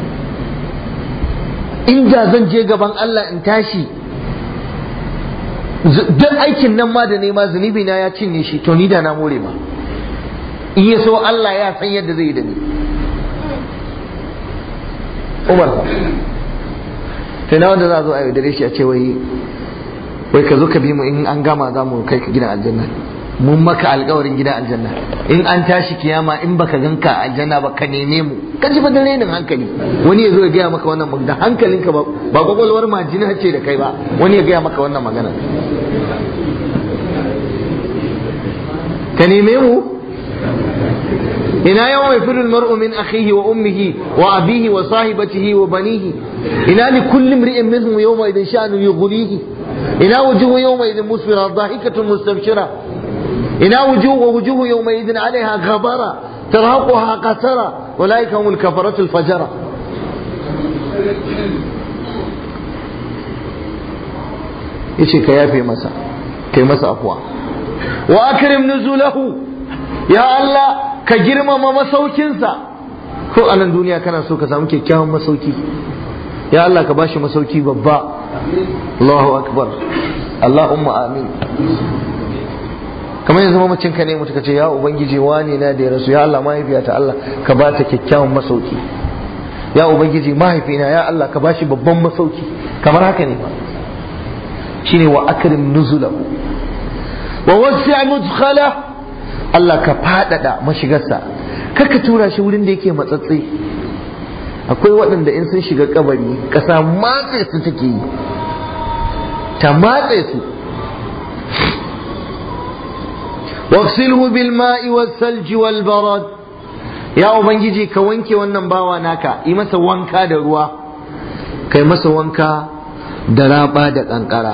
inda zan je gaban Allah in tashi duk aikin nan ma da nema zunubi na ya cinye shi to ni da na more ba in ya so Allah ya san yadda zai yi da ni Umar fa sai na wanda za a zo a yaudare shi a ce wai wai ka zo ka bi mu in an gama za mu kai ka gidan aljanna mun maka alkawarin gidan aljanna in an tashi kiyama in baka ganka aljanna ba ka neme mu ka ji fa da renin hankali wani ya zo ya gaya maka wannan da hankalinka ba ba kwakwalwar majina ce da kai ba wani ya gaya maka wannan magana ka neme mu ina yawan yafiru almar'u min akhihi wa ummihi wa abihi wa sahibatihi wa banihi ina li kulli imri'in minhum yawma idin sha'nu yughlihi ina wujuhu yawma idin musfira dhahikatun mustabshira ina wujuhu wa wujuhu yawma idin 'alayha ghabara tarhaquha qasara ulaika humul kafaratu al-fajara yace ka yafe masa kai masa afwa wa akrim nuzulahu ya Allah ka girmama masaukinsa ko a nan duniya kana so ka samu kyakkyawan masauki ya Allah ka bashi masauki babba Allahu akbar Allahumma amin kamar yanzu mamacin ka ne mutu ka ce ya ubangiji wani na da ya rasu ya Allah mahaifiyata Allah ka ba ta kyakkyawan masauki ya ubangiji mahaifina ya Allah ka bashi babban masauki kamar haka ne shine wa akrim nuzulahu wa wasi' mudkhala Allah ka fadada mashigarsa kaka tura shi wurin da yake matsatsi akwai waɗanda in sun shiga kabari ƙasa matse su take yi ta matse su waqsilhu bil ma'i was salji wal barad ya ubangiji ka wanke wannan bawa naka yi masa wanka da ruwa kai masa wanka da raba da kankara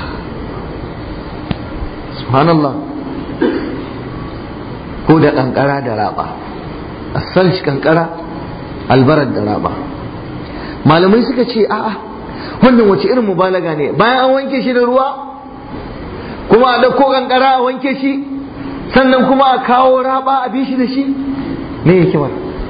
subhanallah ko da kankara da raba asalci kankara albarar da raba malamai suka ce a'a wannan wace irin mubalaga ne bayan an wanke shi da ruwa kuma a ɗauko kankara a wanke shi sannan kuma a kawo raba a bi shi da shi me hikimar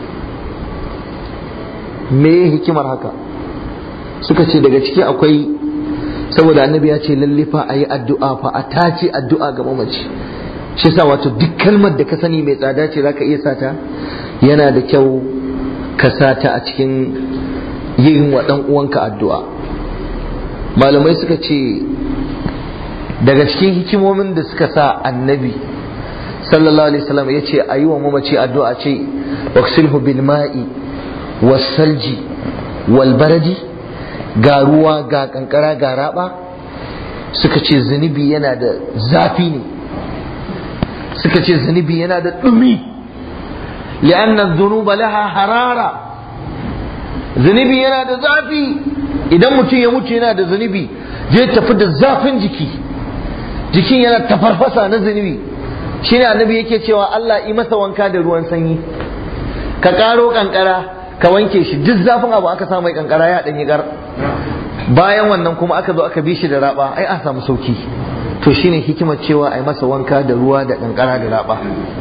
me hikimar haka suka ce daga ciki akwai saboda annabi ya ce lalle fa a yi addu'a fa a tace addu'a ga mamaci shi sa wato duk kalmar da ka sani mai tsada ce zaka iya sata yana da kyau ka sata a cikin yin wa dan uwanka addu'a malamai suka ce daga cikin hikimomin da suka sa annabi sallallahu alaihi wasallam ya ce a yi wa mamaci addu'a ce waksilhu bil ma'i was salji wal baradi ga ruwa ga kankara ga raba suka ce zunubi yana da zafi ne suka ce zunubi yana da ɗumi li'anna dhunuba laha harara zunubi yana da zafi idan mutum ya mutu yana da zunubi zai tafi da zafin jiki jikin yana tafarfasa na zunubi shine annabi yake cewa Allah yi masa wanka da ruwan sanyi ka karo kankara ka wanke shi duk zafin abu aka samu mai kankara ya ɗanyi gar bayan wannan kuma aka zo aka bi shi da raba ai a samu sauki to shine hikimar cewa ai masa wanka da ruwa da kankara da raba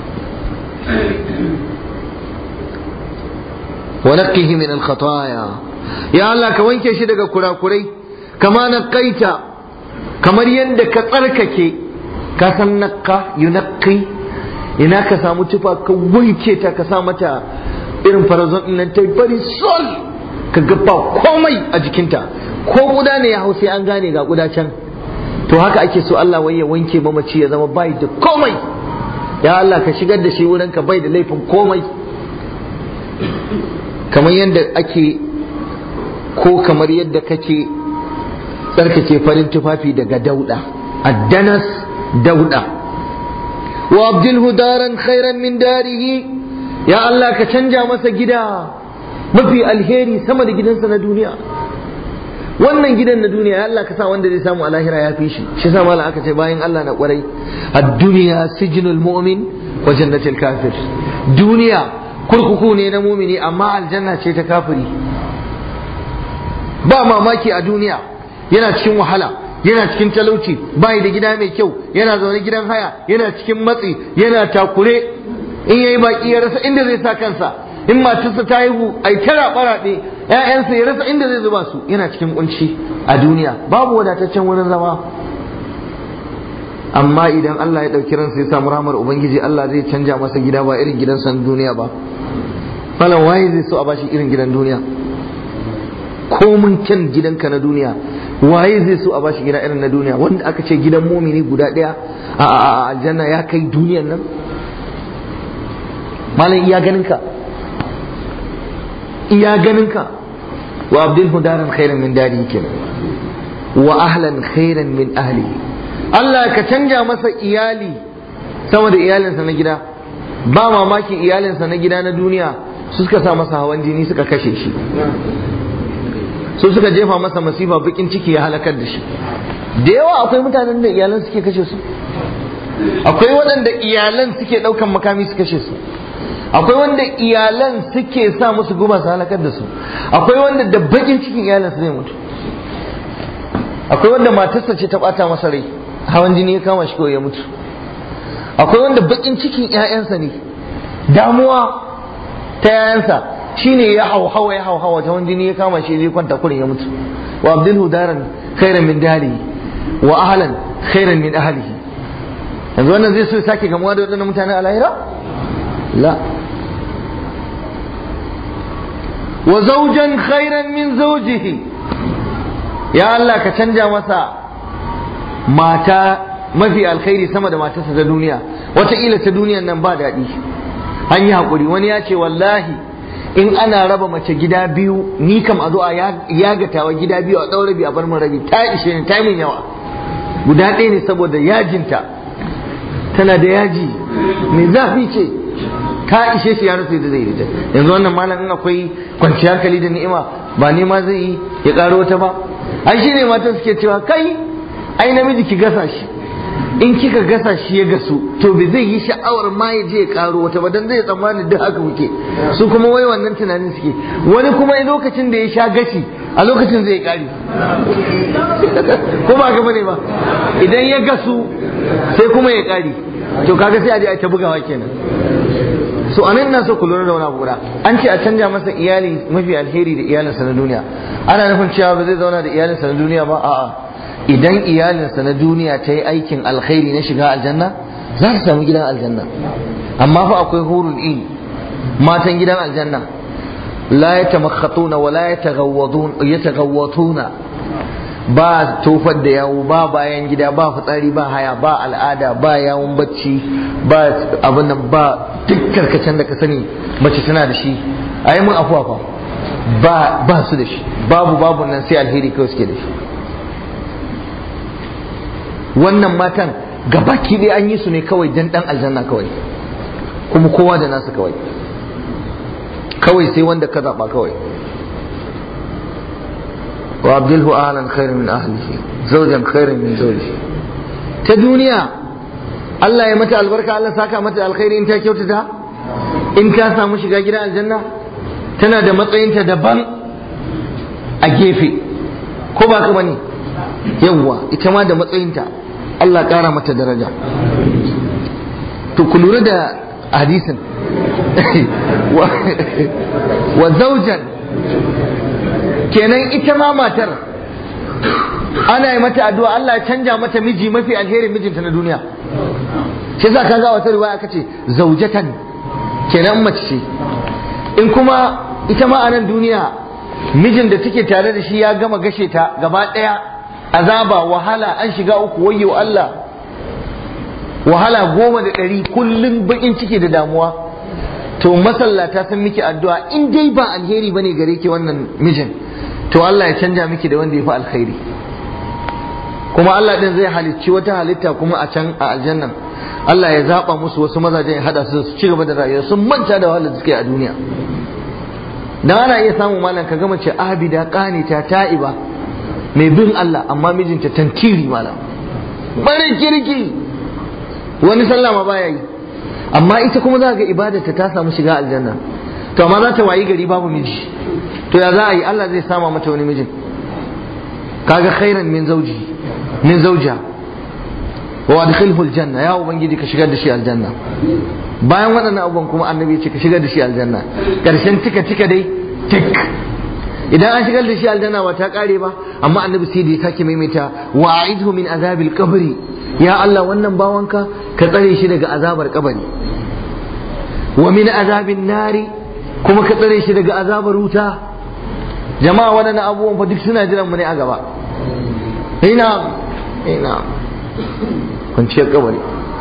wa naqqihi min al-khataaya ya Allah ka wanke shi daga kurakurai kama naqaita kamar yadda ka tsarkake ka san naqqa yunaqqi ina ka samu tufa ka wanke ta ka sa mata irin farazon din nan ta bari sol ka ga ba komai a jikinta ko guda ne ya hau sai an gane ga guda can to haka ake so Allah wai ya wanke mamaci ya zama bai da komai ya Allah ka shigar da shi wurin ka bai da laifin komai kamar yadda ake ko kamar yadda kake tsarkake farin tufafi daga dauda addanas dauda wa abdilhu daran khairan min darihi ya Allah ka canja masa gida mafi alheri sama da gidansa na duniya wannan gidan na duniya ya Allah ka sa wanda zai samu a lahira ya fi shi shi sa malam aka ce bayan Allah na kwarai ad-dunya sijnul mu'min wa jannatul kafir duniya kurkuku ne na mumini amma aljanna ce ta kafiri ba mamaki a duniya yana cikin wahala yana cikin talauci bai da gida mai kyau yana zaune gidan haya yana cikin matsi yana takure in yayi baki ya rasa inda zai sa kansa in matarsa ta haihu ai tara baraɗe ƴaƴansa ya rasa inda zai zuba su yana cikin kunci a duniya babu wadataccen wurin zama amma idan Allah ya ɗauki ransa ya samu rahmar ubangiji Allah zai canja masa gida ba irin gidan san duniya ba falan waye zai so a bashi irin gidan duniya komin kyan gidanka na duniya waye zai so a bashi gida irin na duniya wanda aka ce gidan mumini guda ɗaya a aljanna ya kai duniyan nan malam iya ganinka iya ganinka wa abdul daran khairan min dari kenan wa ahlan khairan min ahli Allah ka canja masa iyali sama da iyalinsa na gida ba mamaki iyalinsa na gida na duniya su suka sa masa hawan jini suka kashe shi su suka jefa masa masifa bakin ciki ya halakar da shi da yawa akwai mutanen da iyalan suke kashe su akwai waɗanda iyalan suke ɗaukan makami su kashe su akwai wanda iyalan suke sa musu guba su halakar da su akwai wanda da bakin cikin iyalan su zai mutu akwai wanda matarsa ce ta ɓata masa rai hawan jini ya kama shi kawai ya mutu akwai wanda bakin cikin 'ya'yansa ne damuwa ta 'ya'yansa shine ya hauhawa ya hauhawa ta hawan jini ya kama shi zai kwanta kurin ya mutu wa abdulhu daran khairan min dari wa ahlan khairan min ahlihi yanzu wannan zai so ya sake gamuwa da waɗannan mutane a lahira la wa zawjan khairan min zawjihi ya Allah ka canja masa mata mafi alkhairi sama da matarsa ta duniya wataƙila ta duniyan nan ba daɗi an yi haƙuri wani ya ce wallahi in ana raba mace gida biyu ni kam a zo a yagatawa gida biyu a ɗaura rabi a bar min rabi ta ishe ni ta min yawa guda ɗaya ne saboda yajinta tana da yaji mai zafi ce ta ishe shi ya rasa da zai rita yanzu wannan malam in akwai kwanciyar hankali da ni'ima ba ne ma zai yi ya ƙaro wata ba ai shi ne matan suke cewa kai ai namiji ki gasa shi in kika gasa shi ya gasu to bai zai yi sha'awar ma ya je ya karo wata ba dan zai tsammani duk haka muke su kuma wai wannan tunanin suke wani kuma lokacin da ya sha gashi a lokacin zai kari ko ba gaba ne ba idan ya gasu sai kuma ya kari to kaga sai a je a ta bugawa kenan so anan na so ku lura da wani abu guda an ce a canja masa iyali mafi alheri da iyalinsa na duniya ana nufin cewa ba zai zauna da iyalinsa na duniya ba a'a idan iyalinsa na duniya ta yi aikin alkhairi na shiga aljanna za ta samu gidan aljanna amma fa akwai hurul in matan gidan aljanna la yatamakhatuna wa la yataghawwatuna ba tofar da yawo ba bayan gida ba fitsari ba haya ba al'ada ba yawon bacci ba abin nan ba duk karkacen da ka sani mace tana da shi a yi mun afuwa fa ba ba su da shi babu babu nan sai alheri kawai suke da shi wannan matan gabaki dai an yi su ne kawai dan dan aljanna kawai kuma kowa da nasa kawai kawai sai wanda ka zaba kawai wa abdulhu ahlan khairan min ahlihi zawjan khairan min zawjihi ta duniya Allah ya mata albarka Allah saka mata alkhairi in ta kyautata in ta samu shiga gidan aljanna tana da matsayinta daban a gefe ko ba ka bane yawwa ita ma da matsayinta Allah ƙara mata daraja to ku lura da hadisin wa zaujan kenan ita ma matar ana yi mata addu'a Allah ya canja mata miji mafi alherin mijinta na duniya shi za ka ga wata riwaya aka ce zaujatan kenan mace ce in kuma ita ma a nan duniya mijin da take tare da shi ya gama gashe ta gaba ɗaya azaba wahala an shiga uku wayyo Allah wahala goma da ɗari kullum bakin ciki da damuwa to masallata sun miki addu'a in dai ba alheri bane gare ki wannan mijin to Allah ya canja miki da wanda ya fi alkhairi kuma Allah din zai halicci wata halitta kuma a can a aljannan Allah ya zaba musu wasu mazajen ya hada su su ci gaba da rayuwa sun manta da wahalar da suke a duniya dan ana iya samun malam ka gama ce abida qanita ta'iba mai bin Allah amma mijinta tantiri malam bari kirki wani sallah ma baya yi amma ita kuma za ga ibadarta ta samu shiga aljanna to amma za ta wayi gari babu miji to ya za a yi Allah zai sama mata wani mijin kaga khairan min zauji min zauja wa adkhilhu aljanna ya ubangiji ka shigar da shi aljanna bayan waɗannan abubuwan kuma annabi ce ka shigar da shi aljanna karshen tika tika dai tik idan an shigar da shi aljanna ba ta kare ba amma annabi sai da ya sake maimaita wa a'idhu min azabil qabri ya Allah wannan bawanka ka tsare shi daga azabar kabari wa min azabin nari kuma ka tsare shi daga azabar wuta jama'a waɗannan abubuwan fa duk suna jiran mu ne a gaba ina ina kwanciyar kabari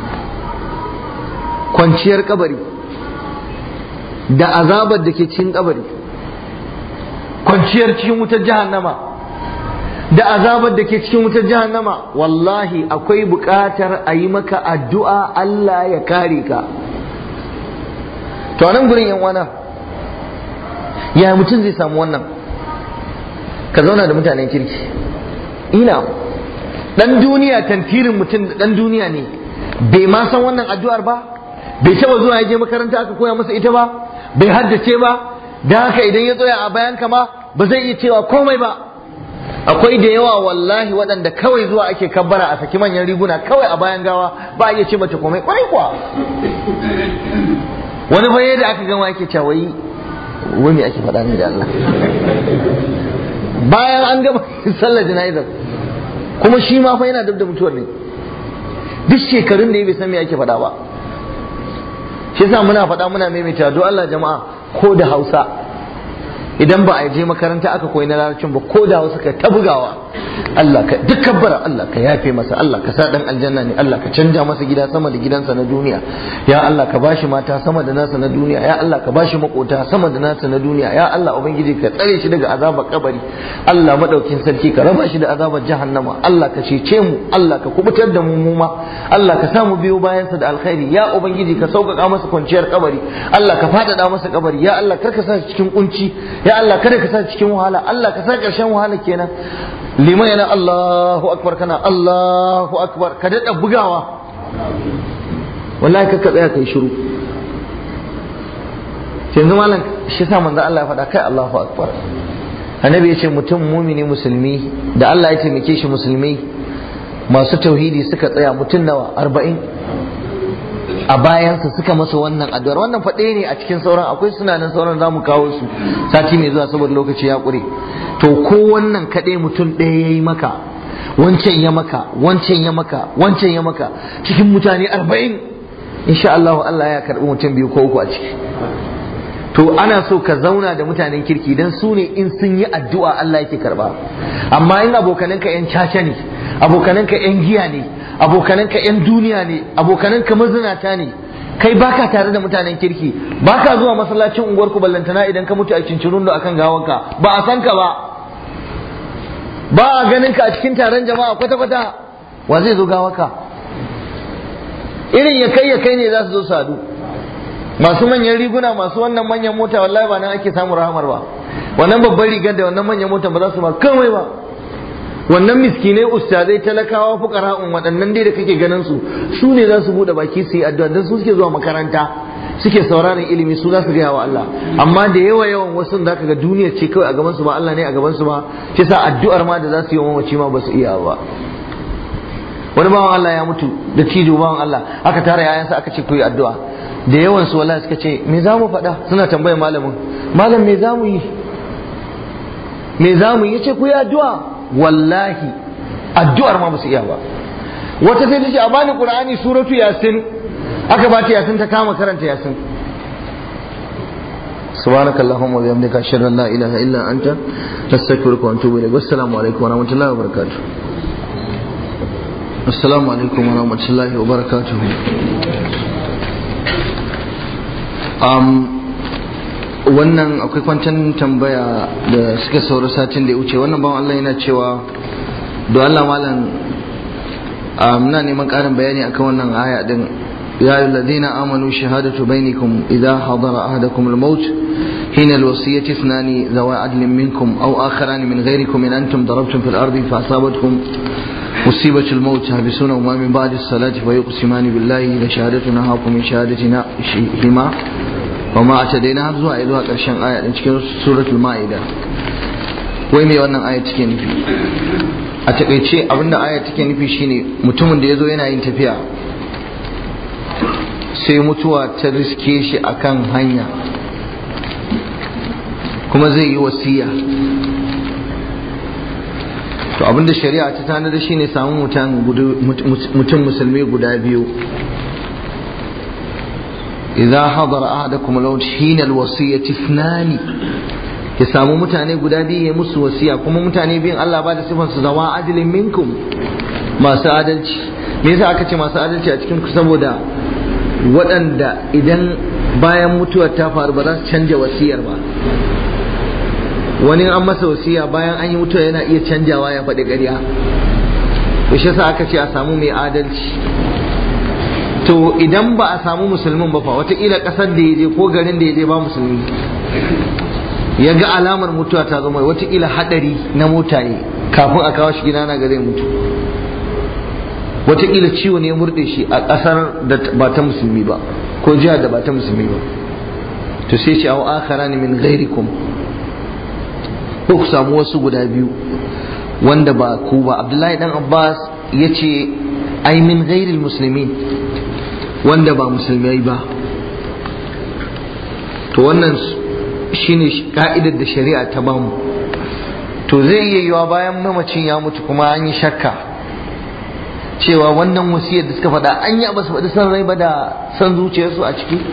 kwanciyar kabari da azabar da ke cikin kabari kwanciyar cikin wutar jahannama da azabar da ke cikin wutar jahannama wallahi akwai buƙatar a yi maka addu'a Allah ya kare ka to nan gurin yan wana ya mutum zai samu wannan ka zauna da mutanen kirki ina dan duniya tantirin mutum da dan duniya ne bai ma san wannan addu'ar ba bai taba zuwa ya je makaranta aka koya masa ita ba bai haddace ba da haka idan ya tsaya a bayan kama ba zai iya cewa komai ba akwai da yawa wallahi waɗanda kawai zuwa ake kabbara a saki manyan riguna kawai a bayan gawa ba a iya ce mace komai kwarai kuwa wani baye da aka gama yake cewa wai wani ake faɗa ne da Allah bayan an gama sallar jana'izar kuma shi ma fa yana dab da mutuwar ne duk shekarun da ya bai san me ake faɗa ba shi yasa muna faɗa muna maimaita don Allah jama'a ko da Hausa idan ba a je makaranta aka koyi na larabcin ba ko da Hausa ka ta bugawa Allah ka duk kabbara Allah ka yafe masa Allah ka sa dan aljanna ne Allah ka canja masa gida sama da gidansa na duniya ya Allah ka bashi mata sama da nasa na duniya ya Allah ka bashi makota sama da nasa na duniya ya Allah ubangiji ka tsare shi daga azabar kabari Allah madaukin sarki ka raba shi da azabar jahannama Allah ka cece mu Allah ka kubutar da mu muma Allah ka samu biyo bayansa da alkhairi ya ubangiji ka sauƙaƙa masa kwanciyar kabari Allah ka faɗaɗa masa kabari ya Allah kar ka sa shi cikin kunci ya Allah kada ka sa shi cikin wahala Allah ka sa ƙarshen wahala kenan liman yana Allahu akbar kana Allahu akbar ka daɗa bugawa wallahi ka tsaya kai shiru yanzu malam shi sa manzo Allah ya faɗa kai Allahu akbar annabi ya ce mutum mumini musulmi da Allah ya taimake shi musulmi masu tauhidi suka tsaya mutum nawa arba'in a bayansa suka masa wannan addu'ar wannan faɗe ne a cikin sauran akwai suna nan sauran za mu kawo su sati mai zuwa saboda lokaci ya ƙure to ko wannan kaɗai mutum ɗaya ya yi maka wancan ya maka wancan ya maka wancan ya maka cikin mutane arba'in insha Allah Allah ya karɓi mutum biyu ko uku a ciki to ana so ka zauna da mutanen kirki dan su ne in sun yi addu'a Allah yake karba amma in abokananka yan caca ne abokananka yan giya ne abokananka yan duniya ne abokananka mazinata ne kai baka tare da mutanen kirki baka zuwa masallacin unguwar ku ballantana idan ka mutu a cincirun da akan gawanka ba a san ka ba ba a ganin ka a cikin taron jama'a kwata kwata wa zai zo gawaka irin ya kai ya kai ne za su zo su haɗu masu manyan riguna masu wannan manyan mota wallahi ba nan ake samun rahamar ba wannan babban rigar da wannan manyan mota ba za su ma kamai ba wannan miskinai ustazai talakawa fukara'un waɗannan dai da kake ganin su su ne za su buɗe baki su yi addu'a don su suke zuwa makaranta suke sauraron ilimi su za su gaya wa Allah amma da yawa yawan wasu da ka ga duniya ce kawai a gaban su ba Allah ne a gaban su ba shi sa addu'ar ma da za su yi wa mamaci ma ba su iya ba wani bawan Allah ya mutu da cijo bawan Allah aka tara yayansa aka ce ku yi addu'a da yawan su wallahi suka ce me za mu faɗa suna tambayar malamin malam me za mu yi me za mu yi yace ku yi addu'a wallahi addu'ar ma ba su iya ba wata sai ta ce a bani qur'ani suratu yasin aka ba ta yasin ta kama karanta yasin سبحانك اللهم وبحمدك اشهد ان لا اله الا انت نستغفرك ونتوب اليك والسلام عليكم ورحمه الله وبركاته السلام عليكم ورحمه الله وبركاته um, wannan akwai kwancan tambaya da suka sauri satin da ya wuce wannan bawan Allah yana cewa da Allah malam muna neman ƙarin bayani akan wannan aya din يا أيها الذين آمنوا شهادة بينكم إذا حضر أحدكم الموت حين الوصية اثنان ذوى عدل منكم أو آخران من غيركم إن أنتم ضربتم في الأرض فأصابتكم مصيبة الموت تحبسونهما من بعد الصلاة فيقسمان بالله لشهادتنا هاكم من شهادتنا هما وما اعتدينا zuwa a zuwa ƙarshen aya ɗin cikin suratul ma'ida wai mai wannan aya take nufi a takaice abinda aya take nufi shine mutumin da ya zo yana yin tafiya sai mutuwa ta riske shi akan hanya kuma zai yi wasiya to abinda shari'a ta tanada shine samun mutum musulmi guda biyu idza hadara ahadakum al-maut hina al-wasiyyati ithnani ya samu mutane guda biyu ya musu wasiya kuma mutane biyun Allah ba da sifan su zama adilin minkum masu adalci me yasa aka ce masu adalci a cikin ku saboda waɗanda idan bayan mutuwar ta faru ba za su canja wasiyar ba wani an masa wasiya bayan an yi mutuwa yana iya canjawa ya faɗi ƙarya to shi yasa aka ce a samu mai adalci to idan ba a samu musulmin ba fa wataƙila ƙasar da ya je ko garin da ya je ba musulmi ya ga alamar mutuwa ta zama wataƙila haɗari na mota ne kafin a kawo shi gida na ga zai mutu wataƙila ciwo ne ya murɗe shi a ƙasar da ba ta musulmi ba ko jihar da ba ta musulmi ba to sai ce au akhara ne min ghairikum ko ku samu wasu guda biyu wanda ba ku ba abdullahi dan abbas ya ce ai min ghairil muslimin wanda ba musulmai ba to wannan shine ka'idar da shari'a ta bamu to zai iya yiwa bayan mamacin ya mutu kuma an yi shakka cewa wannan wasiyar da suka faɗa an yi ba su faɗi san rai ba da san zuciyarsu a ciki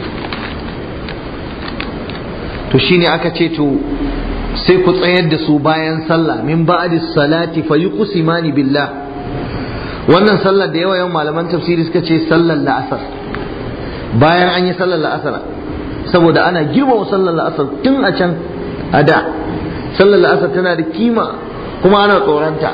to shine aka ce to sai ku tsayar da su bayan sallah min ba'di salati fa yuqsimani billah wannan sallar da yawa yawan malaman tafsiri suka ce sallar la'asar bayan an yi sallar la'asar saboda ana girmama sallar la'asar tun a can a da sallar la'asar tana da kima kuma ana tsoronta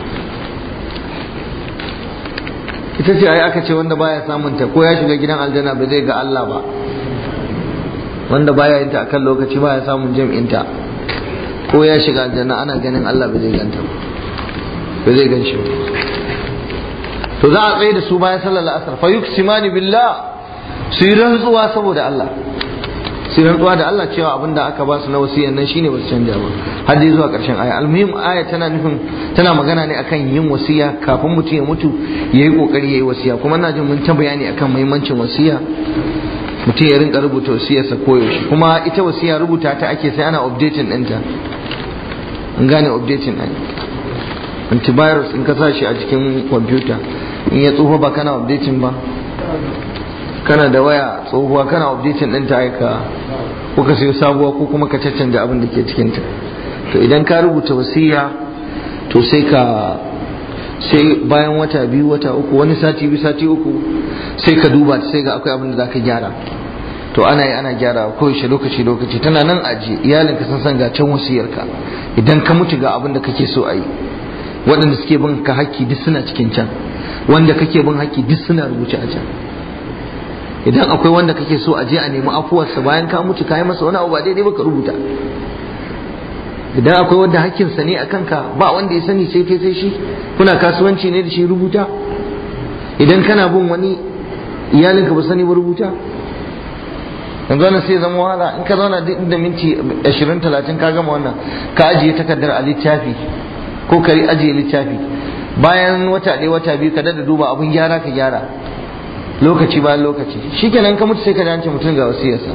ita ce ai aka ce wanda baya samunta ko ya shiga gidan aljanna ba zai ga Allah ba wanda baya yin ta akan lokaci baya samun jam'inta ko ya shiga aljanna ana ganin Allah ba zai ganta ba zai gan shi ba to za a tsaye da su bayan sallar la'asar fa yuqsimani billah su yi rantsuwa saboda Allah su yi rantsuwa da Allah cewa abin da aka ba su na wasiyan nan shine ba su canja ba har dai zuwa karshen aya almuhim aya tana nufin tana magana ne akan yin wasiya kafin mutum ya mutu yayi kokari yayi wasiya kuma ina jin mun ta bayani akan muhimmancin wasiya mutum ya rinka rubuta wasiyarsa koyaushe kuma ita wasiya rubuta ta ake sai ana updating ɗinta in gane updating ɗin antivirus in ka sa shi a cikin kwamfuta in ya tsufa ba kana updating ba kana da waya tsohuwa kana updating ɗinta aika ko ka sayo sabuwa ko kuma ka caccanja abin da ke cikinta to idan ka rubuta wasiya to sai ka sai bayan wata biyu wata uku wani sati biyu sati uku sai ka duba sai ga akwai abin da za ka gyara to ana yi ana gyara koyaushe lokaci lokaci tana nan aji iyalinka sun san ga can wasiyarka idan ka mutu ga abin da kake so a yi waɗanda suke bin ka haƙƙi duk suna cikin can wanda kake bin haƙƙi duk suna rubuce a can idan akwai wanda kake so a je a nemi afuwarsa bayan ka mutu ka yi masa wani abu ba daidai ba ka rubuta idan akwai wanda hakkinsa ne a kanka ba wanda ya sani sai kai sai shi kuna kasuwanci ne da shi rubuta idan kana bin wani iyalinka ba sani ba rubuta yanzu wannan sai zama wahala in ka zauna duk da minti 20 30 ka gama wannan ka ajiye takardar a littafi ko ka ajiye littafi bayan wata ɗaya wata biyu ka dada duba abun gyara ka gyara lokaci bayan lokaci shikenan ka mutu sai ka dace mutum ga wasiyarsa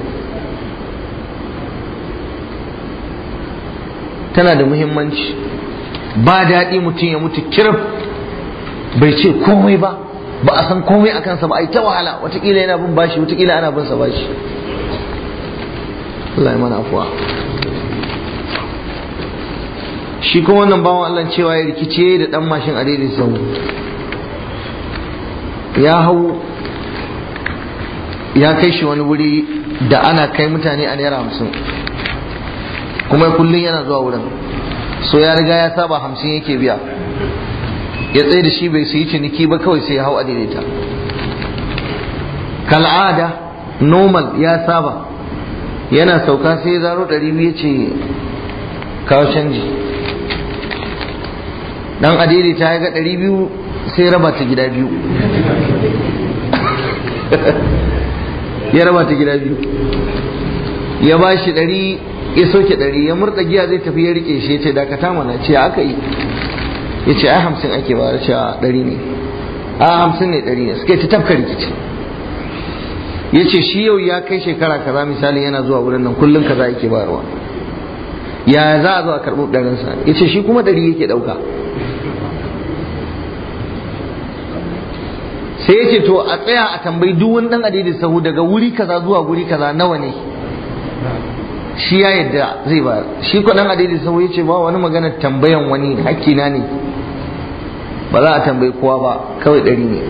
tana da muhimmanci ba daɗi mutum ya mutu kirif bai ce komai ba ba a san komai a kansa ba a yi ta wahala watakila yana bin bashi watakila ana bin sa bashi Allah ya mana afuwa shi kuma wannan bawan Allah cewa ya rikice da dan mashin a daidai sau ya hau ya kai shi wani wuri da ana kai mutane a naira hamsin kuma kullum yana zuwa wurin so ya riga ya saba hamsin yake biya ya tsaye da shi bai su yi ciniki ba kawai sai ya hau a daidaita kal'ada normal ya saba yana sauka sai ya zaro ɗari biyu ce kawo canji dan a daidaita ya ga ɗari biyu sai raba ta gida biyu ya raba ta gida biyu ya ba shi ɗari ya soke ɗari ya murɗa giya zai tafi ya rike shi ya ce dakata mana ce aka yi ya ce ai hamsin ake ba ce a ɗari ne a hamsin ne ɗari ne suka yi ta tafka rikici ya ce shi yau ya kai shekara kaza misali yana zuwa wurin nan kullum kaza yake bayarwa ya za a zo a karɓi ɗarinsa ya ce shi kuma ɗari yake ɗauka sai ya ce to a tsaya a tambayi duk wani dan adidi sahu daga wuri kaza zuwa wuri kaza nawa ne shi ya yadda zai ba shi ko dan adidi sahu ya ce ba wani magana tambayan wani hakkina ne ba za a tambayi kowa ba kawai ɗari ne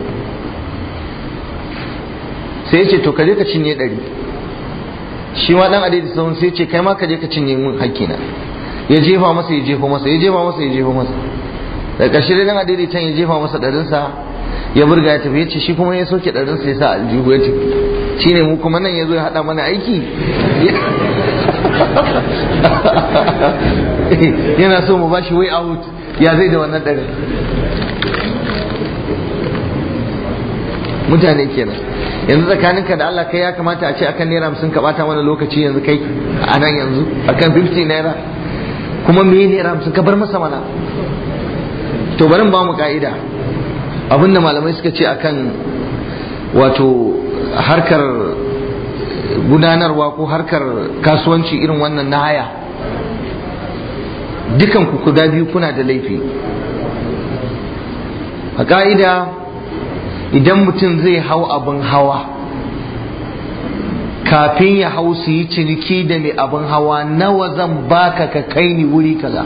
sai ya ce to ka je ka cinye ɗari shi ma dan adidi sahu sai ya ce kai ma ka je ka cinye mun hakkina ya jefa masa ya jefa masa ya jefa masa ya jefa masa da ƙarshe dai dan adidi can ya jefa masa ɗarinsa ya burga ya tafi ya ce shi kuma ya soke ɗarinsa ya sa aljihu ya tafi shi ne mu kuma nan ya zo ya haɗa mana aiki yana so mu bashi way out ya zai da wannan ɗarin mutane kenan yanzu tsakaninka da Allah kai ya kamata a ce akan naira hamsin ka bata mana lokaci yanzu kai a nan yanzu akan 50 naira kuma me naira hamsin ka bar masa mana to bari ba mu ka'ida abinda malamai suka ce akan wato harkar gudanarwa ko harkar kasuwanci irin wannan na haya dukan ku guda biyu kuna da laifi a ka'ida idan mutum zai hau abin hawa kafin ya hau su yi ciniki da mai abin hawa nawa zan baka ka kai ni wuri kaza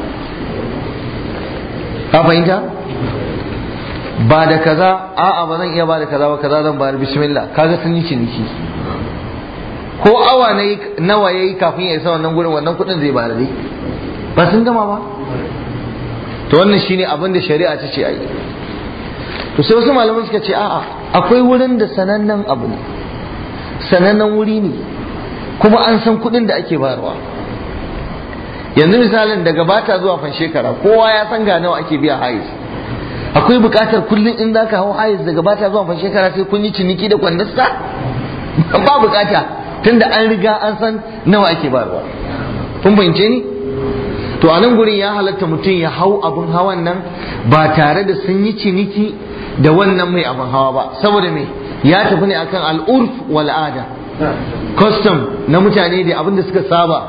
ka fahimta ba da kaza a'a ba zan iya ba da kaza ba kaza zan bayar bismillah kaga sun yi ciniki ko awa nawa yayi kafin ya isa wannan gurin wannan kudin zai bayar dai ba sun gama ba to wannan shine abin da shari'a ta ce ayi to sai wasu malaman suka ce a'a akwai wurin da sanannen abu ne sanannen wuri ne kuma an san kudin da ake bayarwa yanzu misalin daga bata zuwa fan shekara kowa ya san ga nawa ake biya hayis akwai bukatar kullum in za ka hau hayis daga bata zuwa fan shekara sai kun yi ciniki da kwandasta ba bukata tunda an riga an san nawa ake bayarwa kun fahimce ni to a nan gurin ya halatta mutum ya hau abin hawan nan ba tare da sun yi ciniki da wannan mai abin hawa ba saboda me ya tafi ne akan al'urf wal ada custom na mutane da abin da suka saba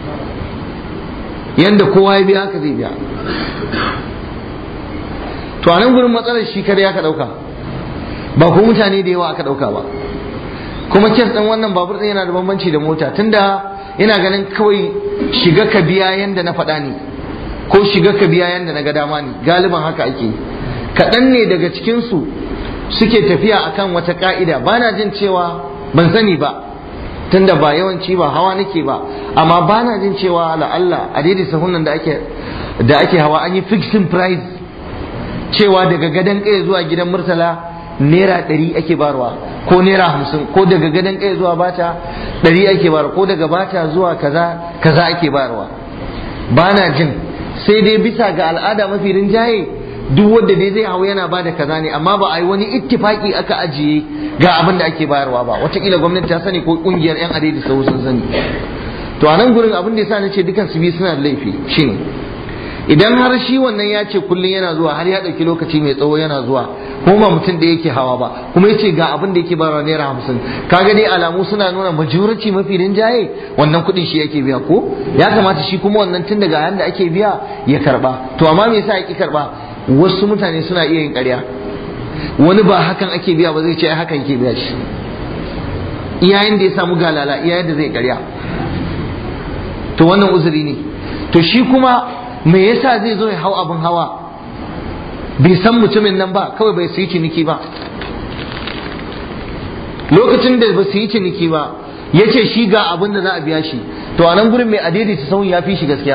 yanda kowa ya biya haka zai biya to a nan gurin matsalar shi kare aka dauka ba ko mutane da yawa aka dauka ba kuma kes din wannan babur din yana da bambanci da mota tunda ina ganin kawai shiga ka biya yanda na faɗa ne ko shiga ka biya yanda na ga dama ne galiban haka ake kaɗan ne daga cikinsu suke tafiya akan wata ka'ida ba na jin cewa ban sani ba tunda ba yawanci ba hawa nake ba amma ba na jin cewa la'alla a daidai sahunan da ake da ake hawa an yi fixing price cewa daga gadon kai zuwa gidan murtala naira ɗari ake barwa ko naira hamsin ko daga gadon kai zuwa bata ɗari ake barwa ko daga bata zuwa kaza kaza ake barwa ba na jin sai dai bisa ga al'ada mafi rinjaye duk wanda dai zai hau yana bada kaza ne amma ba a yi wani ittifaki aka ajiye ga abin da ake bayarwa ba wataƙila gwamnati ta sani ko ƙungiyar 'yan adai sau sun sani to a nan gurin abin da yasa na ce dukan su biyu suna da laifi shine idan har shi wannan ya ce kullum yana zuwa har ya ɗauki lokaci mai tsawo yana zuwa kuma ba mutum da yake hawa ba kuma ya ce ga abin da yake bayarwa naira hamsin kaga dai alamu suna nuna majority mafi rinjaye wannan kuɗin shi yake biya ko ya kamata shi kuma wannan tun daga yanda ake biya ya karba to amma me yasa ya ki karba wasu mutane suna iya yin ƙarya wani ba hakan ake biya ba zai ce hakan ke biya shi iyayen da ya samu galala iyayen da zai ƙarya to wannan uzuri ne to shi kuma me yasa zai zo ya hau abin hawa bai san mutumin nan ba kawai bai su yi ciniki ba lokacin da ba su yi ciniki ba ya ce shi ga abin da za a biya shi to a nan gurin mai adaidaita sauyin ya fi shi gaskiya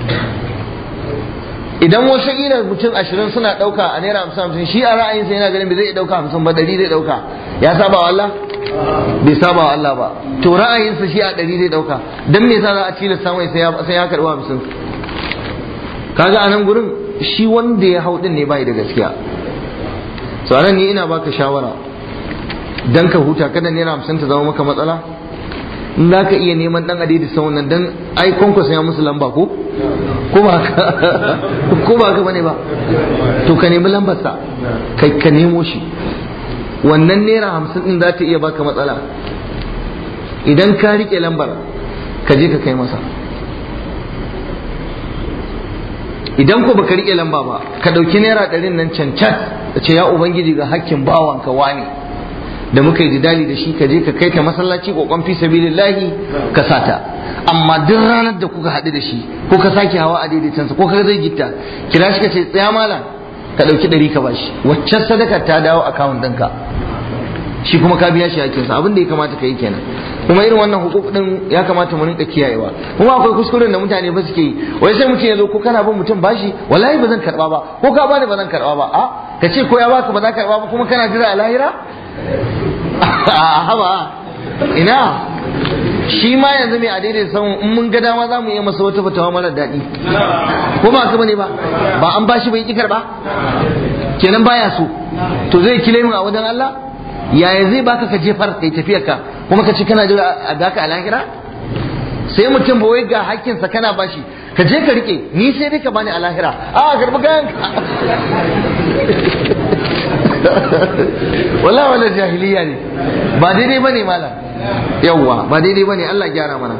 idan wasu ila mutum ashirin suna ɗauka a naira hamsin hamsin shi a ra'ayinsa yana ganin bai zai ɗauka hamsin ba ɗari zai ɗauka ya saba wa Allah bai saba wa Allah ba to ra'ayinsa shi a ɗari zai ɗauka dan me yasa za a tilasta mai sai ya karɓi hamsin kaga a nan gurin shi wanda ya hau ɗin ne bai da gaskiya so anan ni ina baka shawara dan ka huta kada naira hamsin ta zama maka matsala in za ka iya neman dan adidi sau nan dan ai kwankwasa ya musu lamba ko ko ba ko ba ka bane ba to ka nemi lambarsa kai ka nemo shi wannan naira hamsin din za ta iya baka matsala idan ka rike lambar ka je ka kai masa idan ko baka rike lamba ba ka dauki naira ɗarin nan cancan ka ce ya ubangiji ga hakkin bawanka wane da muka yi jidali da shi ka je ka kai ta masallaci kokon fi sabilillahi ka sata amma duk ranar da kuka haɗu da shi ko ka sake hawa a daidaitansa ko ka zai gitta kira shi ka ce tsaya malam ka ɗauki ɗari ka bashi waccan sadakar ta dawo akawun ɗinka shi kuma ka biya shi hakinsa abin da ya kamata ka yi kenan kuma irin wannan hukuk din ya kamata mu rinka kiyayewa kuma akwai kuskuren da mutane ba suke yi wai sai mutum ya zo ko kana bin mutum bashi wallahi ba zan karba ba ko ka bani ba zan karba ba a ka ce ko ya baka ba za ka karba ba kuma kana jira a lahira a haba ina shi ma yanzu mai a daidai samun in mun ga dama za mu iya masa wata fatawa mara daɗi ko ba ka bane ba ba an bashi bai ki karba kenan baya so to zai kile min a wajen Allah yaya zai baka ka jefar kai tafiyar ka kuma ka ci kana jira a daka a lahira sai mutum ba wai ga hakkinsa kana bashi ka je ka rike ni sai dai ka bani a lahira a karbi kayan ka wallahi wannan jahiliya ne ba daidai bane malam yawwa ba daidai bane Allah gyara mana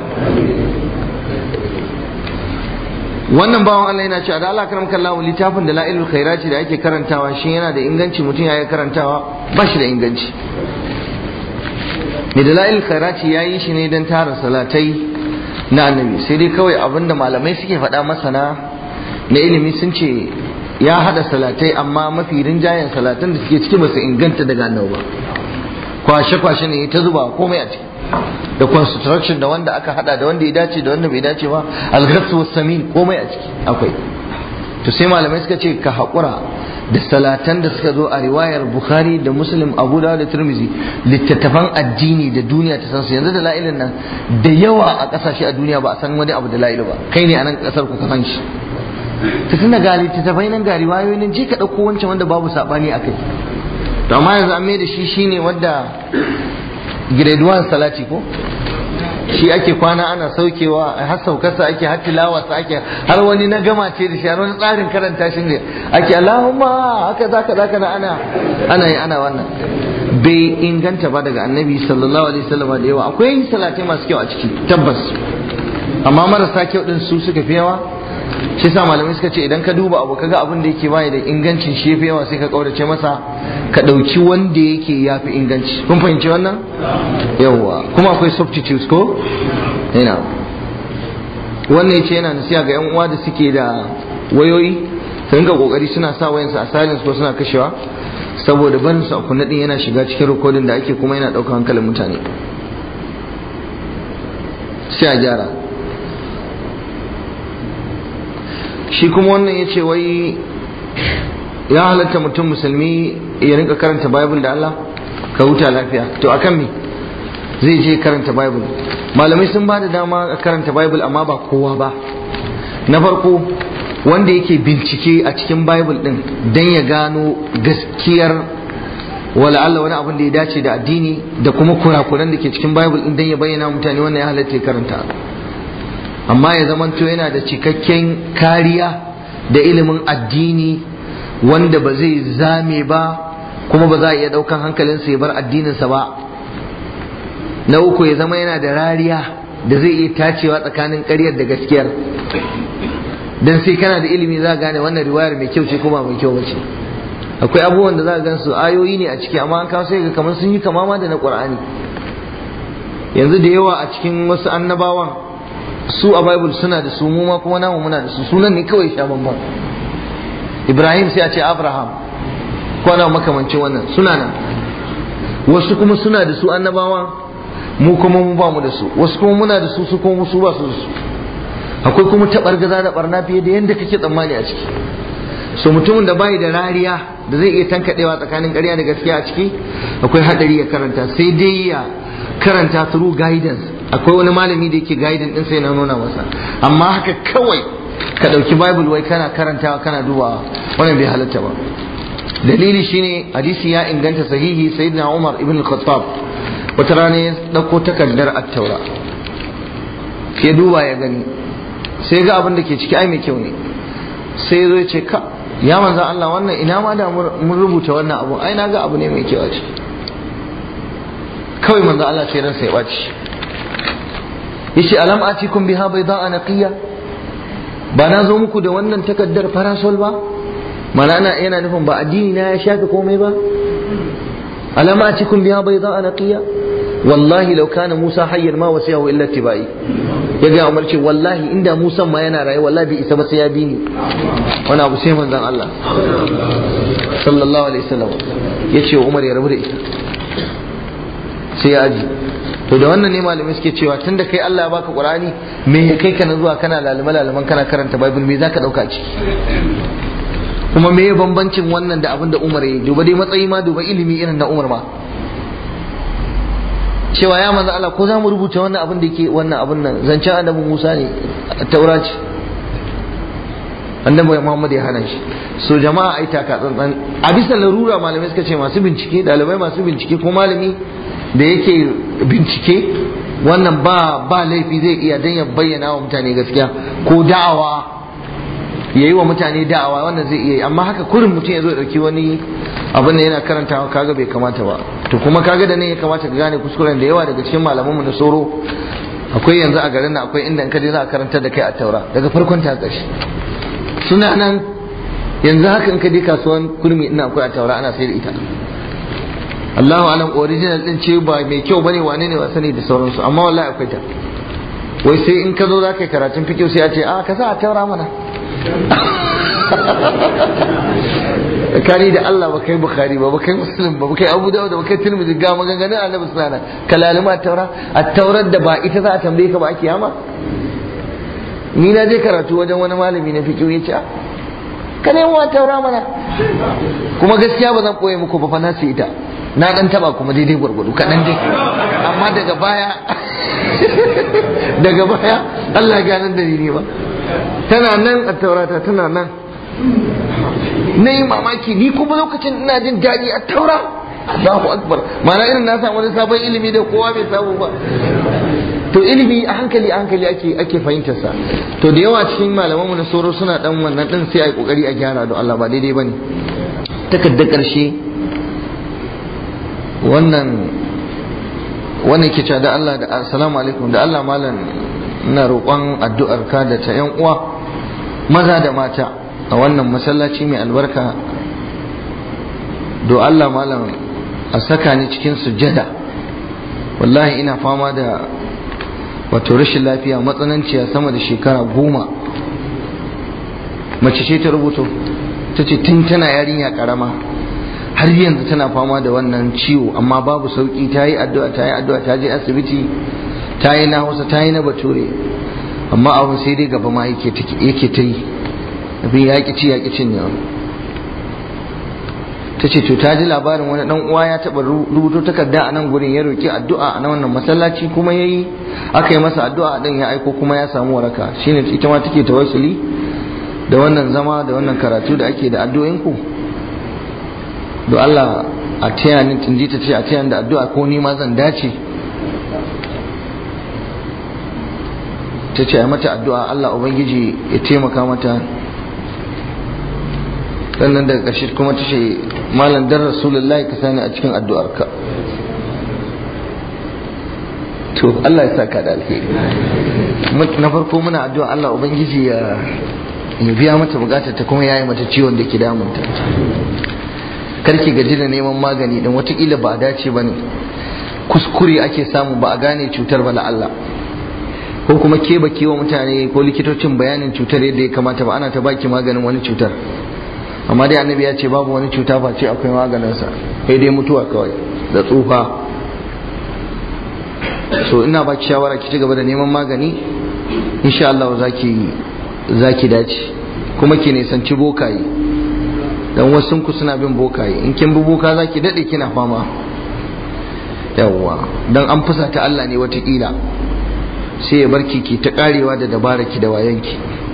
wannan bawan Allah yana cewa da Allah karam kallahu littafin da la'ilul khairati da ake karantawa shi yana da inganci mutum ya yi karantawa ba shi da inganci mai da la'ilul khairati ya yi shi ne don tara salatai na annabi sai dai kawai abinda malamai suke faɗa masana na ilimi sun ce ya hada salatai amma mafi rinjayen salatan da suke ciki ba su inganta daga annabi ba kwashe-kwashe ne ta zuba komai a ciki da construction da wanda aka hada da wanda ya dace da wanda bai dace ba alghassu samin komai a ciki akwai to sai malamai suka ce ka haƙura da salatan da suka zo a riwayar bukhari da muslim abu da tirmizi littattafan addini da duniya ta san su yanzu da la'ilin nan da yawa a ƙasashe a duniya ba a san wani abu da la'ilu ba kai ne a nan ƙasar ku ka san shi ta tunda ga littattafai nan ga riwayoyi nan je ka ɗauko wancan wanda babu saɓani a kai to amma yanzu an mai da shi shine wanda grade 1 salati ko shi ake kwana ana saukewa har saukarsa ake har tilawarsa ake har wani na gama ce da shi har wani tsarin karanta shi ne ake Allahumma haka zaka zaka na ana ana yi ana wannan bai inganta ba daga annabi sallallahu alaihi wasallam da yawa akwai salatai masu kyau a ciki tabbas amma marasa kyau din su suka fi yawa shi sa malamai suka ce idan ka duba abu kaga abin da yake baya da ingancin shi yafi yawa sai ka kaurace masa ka dauki wanda yake yafi inganci kun fahimci wannan yawa kuma akwai substitutes ko ina wannan yace yana nasiha ga yan uwa da suke da wayoyi su rinka kokari suna sa wayansu a silence ko suna kashewa saboda barin su a kunna din yana shiga cikin rikodin da ake kuma yana daukar hankalin mutane sai a gyara shi kuma wannan ya ce wai ya halatta mutum musulmi ya rinka karanta bible da Allah ka huta lafiya to akan me zai je karanta bible malamai sun ba da dama a karanta bible amma ba kowa ba na farko wanda yake bincike a cikin bible din don ya gano gaskiyar wala Allah wani abin da ya dace da addini da kuma kurakuran da ke cikin bible din don ya bayyana mutane wannan ya halatta ya karanta amma ya zamanto yana da cikakken kariya da ilimin addini wanda ba zai zame ba kuma ba za a iya daukan hankalinsa ya bar addininsa ba na uku ya zama yana da rariya da zai iya tacewa tsakanin ƙaryar da gaskiyar dan sai kana da ilimi za gane wannan riwayar mai kyau ce ko ba mai kyau ba ce akwai abubuwan da za ka gan su ayoyi ne a ciki amma an kawo sai ga kamar sun yi kamama da na ƙur'ani yanzu da yawa a cikin wasu annabawan su a bible suna da su mu ma kuma namu muna da su sunan ne kawai sha bamban ibrahim sai a ce abraham ko na makamancin wannan suna nan wasu kuma suna da su annabawa mu kuma mu ba mu da su wasu kuma muna da su su kuma su ba su da su akwai kuma taɓargaza da barna fiye da yadda kake tsammani a ciki so mutumin da bai da rariya da zai iya tankaɗewa tsakanin ƙarya da gaskiya a ciki akwai haɗari ya karanta sai dai ya karanta through guidance akwai wani malami da yake guidance din sai na nuna masa amma haka kawai ka ɗauki bible wai kana karantawa kana dubawa wannan bai halatta ba dalili shine hadisi ya inganta sahihi sayyidina Umar ibn al-Khattab wata rana ya dauko takardar at-taura sai duba ya gani sai ga abin da ke ciki ai mai kyau ne sai zo ce ka ya manzo Allah wannan ina ma da mun rubuta wannan abu ai na ga abu ne mai kyau a ciki kawai manzo Allah sai ransa ya baci yace alam atikum biha bayda'a naqiya ba na zo muku da wannan takaddar farasol ba mana ana yana nufin ba addini na ya shafe komai ba alama a cikin biya bai za a naqiya wallahi law kana Musa hayyan ma wasiyahu illa tibai ya ga Umar ce wallahi inda Musa ma yana raye wallahi bai isa ba sai ya bi ni wani abu sai manzon Allah sallallahu alaihi wasallam ya ce Umar ya rabu da ita sai ya aji to da wannan ne malamai suke cewa tunda kai Allah ya baka Qur'ani me ya kai ka na zuwa kana lalima laliman kana karanta Bible me zaka dauka ciki kuma me bambancin wannan da abin da Umar ya yi duba dai matsayi ma duba ilimi irin na Umar ma cewa ya manzo Allah ko za mu rubuta wannan abin da yake wannan abin nan zancen annabi Musa ne taura ce annabi Muhammad ya hana shi so jama'a ai taka tsantsan a bisa larura malamai suka ce masu bincike dalibai masu bincike ko malami da yake bincike wannan ba ba laifi zai iya dan ya bayyana wa mutane gaskiya ko da'awa yayi wa mutane da'awa wannan zai iya amma haka kurin mutum ya zo dauki wani abin da yana karantawa kaga bai kamata ba to kuma kaga da ne ya kamata ka gane kuskuren da yawa daga cikin malamanmu na soro akwai yanzu a garin nan akwai inda in ka je za a karantar da kai a taura daga farkon ta ƙarshe suna nan yanzu haka in ka je kasuwan kurmi ina akwai a taura ana sayar da ita Allahu alam original din ce ba mai kyau bane wane ne ba sani da sauransu amma wallahi akwai ta wai sai in ka zo za ka yi karatun fikiyo sai a ce a ka sa a taura mana kani da Allah ba kai bukhari ba ba kai muslim ba ba kai abu dawud ba kai tirmidhi ga maganganun annabi sallallahu alaihi wasallam kalalima taura at-taurar da ba ita za a tambaye ka ba a kiyama ni na je karatu wajen wani malami na fiqh yace a ka nemo taura mana kuma gaskiya ba zan koye muku ba fa na ita na dan taba kuma daidai gwargwado kaɗan dai amma daga baya daga baya Allah ya ganar da ni ba tana nan a taurata tana nan na yi mamaki ni kuma lokacin ina jin daɗi a taura Allahu akbar mana irin na samu wani sabon ilimi da kowa bai samu ba to ilimi a hankali a hankali ake ake fahimtar sa to da yawa cikin malamanmu na soro suna dan wannan din sai ai kokari a gyara don Allah ba daidai bane takarda karshe wannan wannan ke da Allah da assalamu alaikum da Allah malam ina roƙon addu'ar ka da ta yan uwa maza da mata a wannan masallaci mai albarka do Allah malam a saka ni cikin sujjada wallahi ina fama da wato rashin lafiya matsananciya sama da shekara goma mace ce ta rubuto ta ce tun tana yarinya karama har yanzu tana fama da wannan ciwo amma babu sauki ta yi addu'a ta yi addu'a ta je asibiti ta yi na hausa ta yi na bature amma abu sai dai gaba ma yake ta yi abin ya ci ya cin yawa ta ce to ta ji labarin wani dan uwa ya taba rubuto takarda a nan gurin ya roki addu'a a wannan masallaci kuma yayi aka yi masa addu'a din ya aiko kuma ya samu waraka shine ita ma take tawassuli da wannan zama da wannan karatu da ake da addu'o'in ku do Allah a taya ni tunji ta ce a taya da addu'a ko ni ma zan dace ta ce a mata addu'a Allah ubangiji ya taimaka mata sannan daga ƙarshe kuma ta ce malam dan rasulullahi ka sani a cikin addu'arka to Allah ya saka da alheri na farko muna addu'a Allah ubangiji ya ya biya mata bukatar ta kuma yayi mata ciwon da ke damunta karki gaji da neman magani dan watakila ba a dace bane kuskure ake samu ba a gane cutar ba Allah ko kuma ke ba wa mutane ko likitocin bayanin cutar yadda ya kamata ba ana ta baki maganin wani cutar amma dai annabi ya ce babu wani cuta face akwai maganinsa sai dai mutuwa kawai da tsufa so ina baki shawara ki ci gaba da neman magani insha Allah zaki zaki dace kuma ki nisanci bokaye dan wasu ku suna bin bokaye in kin bi boka zaki dade kina fama yawwa dan an fusata Allah ne watakila sai ya barki ki ta karewa da dabaraki da wayanki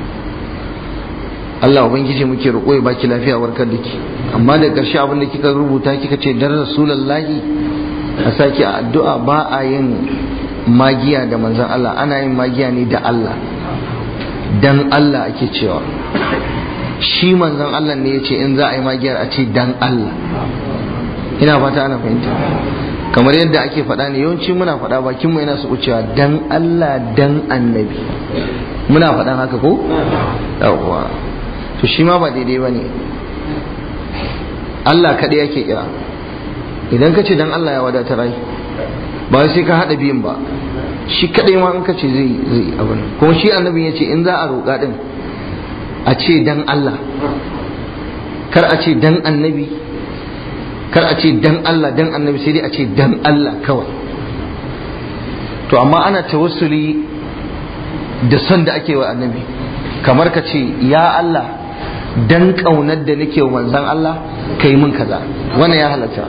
Allah ubangiji muke roƙo ya baki lafiya warkar da ki amma da ƙarshe abin da kika rubuta kika ce dan rasulullahi a saki a addu'a ba a yin magiya da manzon Allah ana yin magiya ne da Allah dan Allah ake cewa shi manzon Allah ne yace in za a yi magiyar a ce dan Allah ina fata ana fahimta kamar yadda ake faɗa ne yawanci muna faɗa bakin mu yana su cewa dan Allah dan annabi muna faɗan haka ko yawwa to shi ma ba daidai ba ne Allah kaɗai yake kira idan ka ce dan Allah ya wadatar rai ba sai ka haɗa biyun ba shi kaɗai ma in ka ce zai zai abin kuma shi annabi ya ce in za a roƙa din a ce dan Allah kar a ce dan annabi kar a ce dan Allah dan annabi sai dai a ce dan Allah kawai to amma ana tawassuli da son da ake wa annabi kamar ka ce ya Allah dan kaunar da nake wa manzan Allah ka yi min kaza wannan ya halatta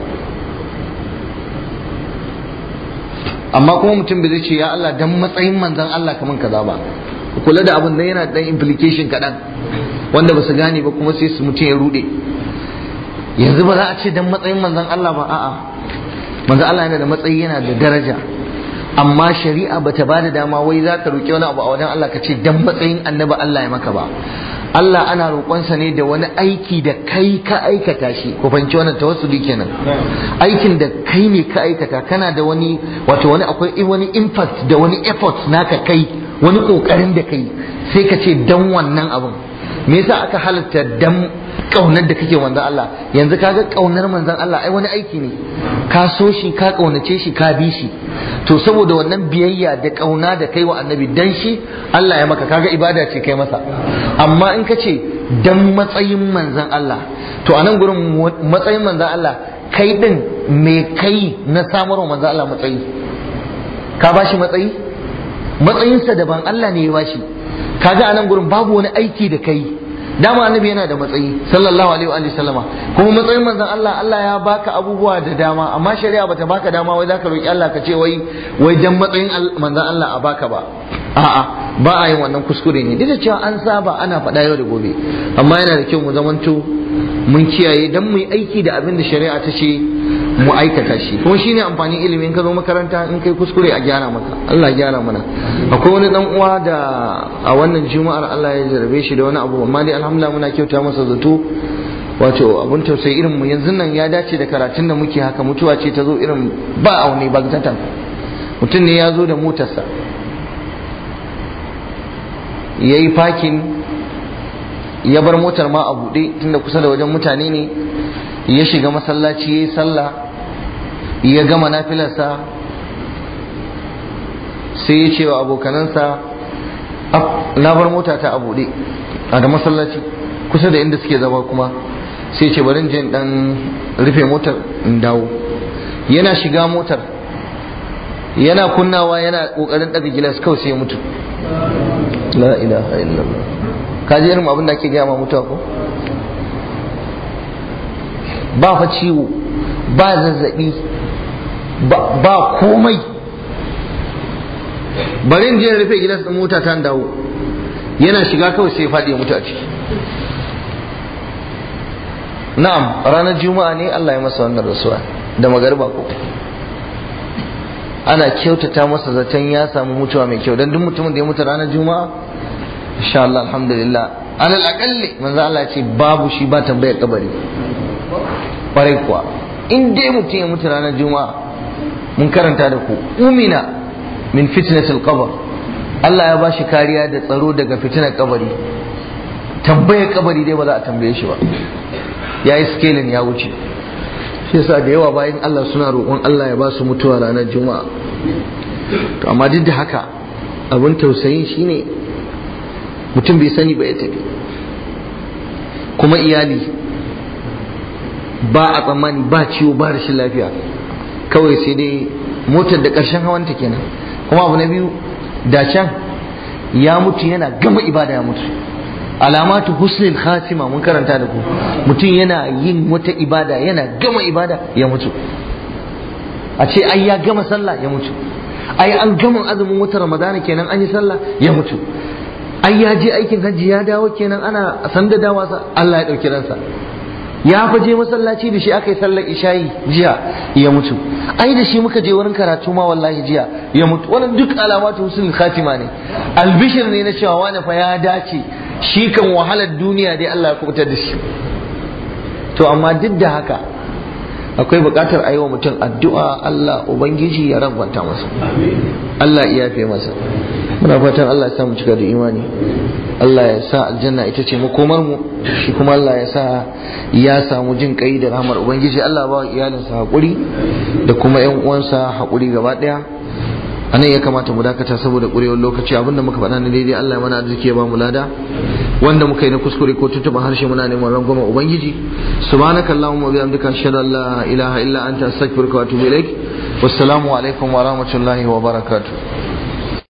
amma kuma mutum bai zai ce ya Allah dan matsayin manzan Allah ka min kaza ba kula da abin nan yana dan implication kaɗan wanda ba su gane ba kuma sai su mutum ya rude yanzu ba za a ce dan matsayin manzan Allah ba a'a manzan Allah yana da matsayi yana da daraja amma shari'a bata ba da dama wai za ka roƙi wani abu a wajen Allah ka ce dan matsayin annabi Allah ya maka ba Allah ana roƙonsa ne da wani aiki da kai ka aikata shi ku fahimci wannan tawassuli kenan aikin da kai ne ka aikata kana da wani wato wani akwai wani impact da wani effort naka kai wani kokarin da kai sai ka ce dan wannan abun me yasa aka halatta dan kaunar da kake manzon Allah yanzu kaga kaunar manzon Allah ai wani aiki ne ka so shi ka kaunace shi ka bi shi to saboda wannan biyayya da kauna da kai wa annabi dan shi Allah ya maka kaga ibada ce kai masa amma in ka ce dan matsayin manzon Allah to a nan gurin matsayin manzon Allah kai din me kai na samarwa manzon Allah matsayi ka bashi matsayi matsayinsa daban Allah ne ya bashi kaga a nan gurin babu wani aiki da kai dama annabi yana da matsayi sallallahu alaihi wa sallama kuma matsayin manzon Allah Allah ya baka abubuwa da dama amma shari'a bata baka dama wai zaka roki Allah ka ce wai wai dan matsayin manzon Allah a baka ba a'a ba a yin wannan kuskure ne duk da cewa an saba ana faɗa yau da gobe amma yana da kyau mu zamanto mun kiyaye dan mu yi aiki da abin da shari'a ta ce mu aikata shi kuma shine amfanin ilimin ka zo makaranta in kai kuskure a gyara maka Allah ya gyara mana akwai wani dan uwa da a wannan juma'ar Allah ya jarabe shi da wani abu amma dai alhamdulillah muna kyauta masa zato wato abun tausayi irin mu yanzu nan ya dace da karatun da muke haka mutuwa ce ta zo irin ba aune ba tatan mutum ne ya zo da motarsa ya yi fakin ya bar motar ma a buɗe tunda kusa da wajen mutane ne ya shiga masallaci ya yi sallah ya gama nafilarsa sai ya ce wa abokanansa na bar mota ta a buɗe a da masallaci kusa da inda suke zama kuma sai ce bari jin dan rufe motar in dawo yana shiga motar yana kunnawa yana kokarin daga gilas kawai sai ya mutu la ilaha illallah ka ji irin abin da ake gaya ma mutuwa ko ba fa ciwo ba zazzabi ba komai bari in je rufe gilas din mota ta dawo yana shiga kawai sai ya faɗi ya mutu a ciki na'am ranar juma'a ne Allah ya masa wannan rasuwa da magariba ko ana kyautata masa zaton ya samu mutuwa mai kyau don duk mutumin da ya mutu ranar juma'a insha Allah alhamdulillah alal aqalli manzo Allah ya ce babu shi ba tambayar kabari kwarai kuwa in dai mutum ya mutu ranar juma'a mun karanta da ku umina min fitnatil qabr Allah ya bashi kariya da tsaro daga fitinar kabari tambayar kabari dai ba za a tambaye shi ba ya yi scaling ya wuce shi yasa da yawa bayan Allah suna roƙon Allah ya ba su mutuwa ranar juma'a to amma duk da haka abin tausayin shine mutum bai sani ba ya tafi kuma iyali ba a tsammani ba ciwo ba rashin lafiya kawai sai dai motar da ƙarshen hawanta kenan kuma abu na biyu da can ya mutu yana gama ibada ya mutu alamatu husnul khatima mun karanta da ku mutum yana yin wata ibada yana gama ibada ya mutu a ce ai ya gama sallah ya mutu ai an gama azumin wata ramadana kenan an yi sallah ya mutu ai ya je aikin hajji ya dawo kenan ana sanda dawa sa Allah ya dauki ransa ya fa je masallaci da shi aka yi sallar isha'i jiya ya mutu ai da shi muka je wurin karatu ma wallahi jiya ya mutu wannan duk alamatu husnul khatima ne albishir ne na cewa wani fa ya dace shi kan wahalar duniya dai Allah ya kubutar da shi to amma duk da haka akwai buƙatar a yi wa mutum addu'a Allah Ubangiji ya rangwanta masa Allah ya fi masa muna fatan Allah ya sa mu cika da imani Allah ya sa aljanna ita ce makomar mu shi kuma Allah ya sa ya samu jin kai da rahmar ubangiji Allah ba iyalinsa hakuri da kuma yan uwansa hakuri gaba daya anan ya kamata mu dakata saboda kurewar lokaci abinda muka faɗa na daidai Allah ya mana arziki ya ba mu lada wanda muka yi na kuskure ko tuntuɓa harshe muna neman rangwama ubangiji subhanaka allahumma wa bihamdika ashhadu an la ilaha illa anta astaghfiruka wa atubu ilaik wassalamu alaikum wa rahmatullahi wa barakatuh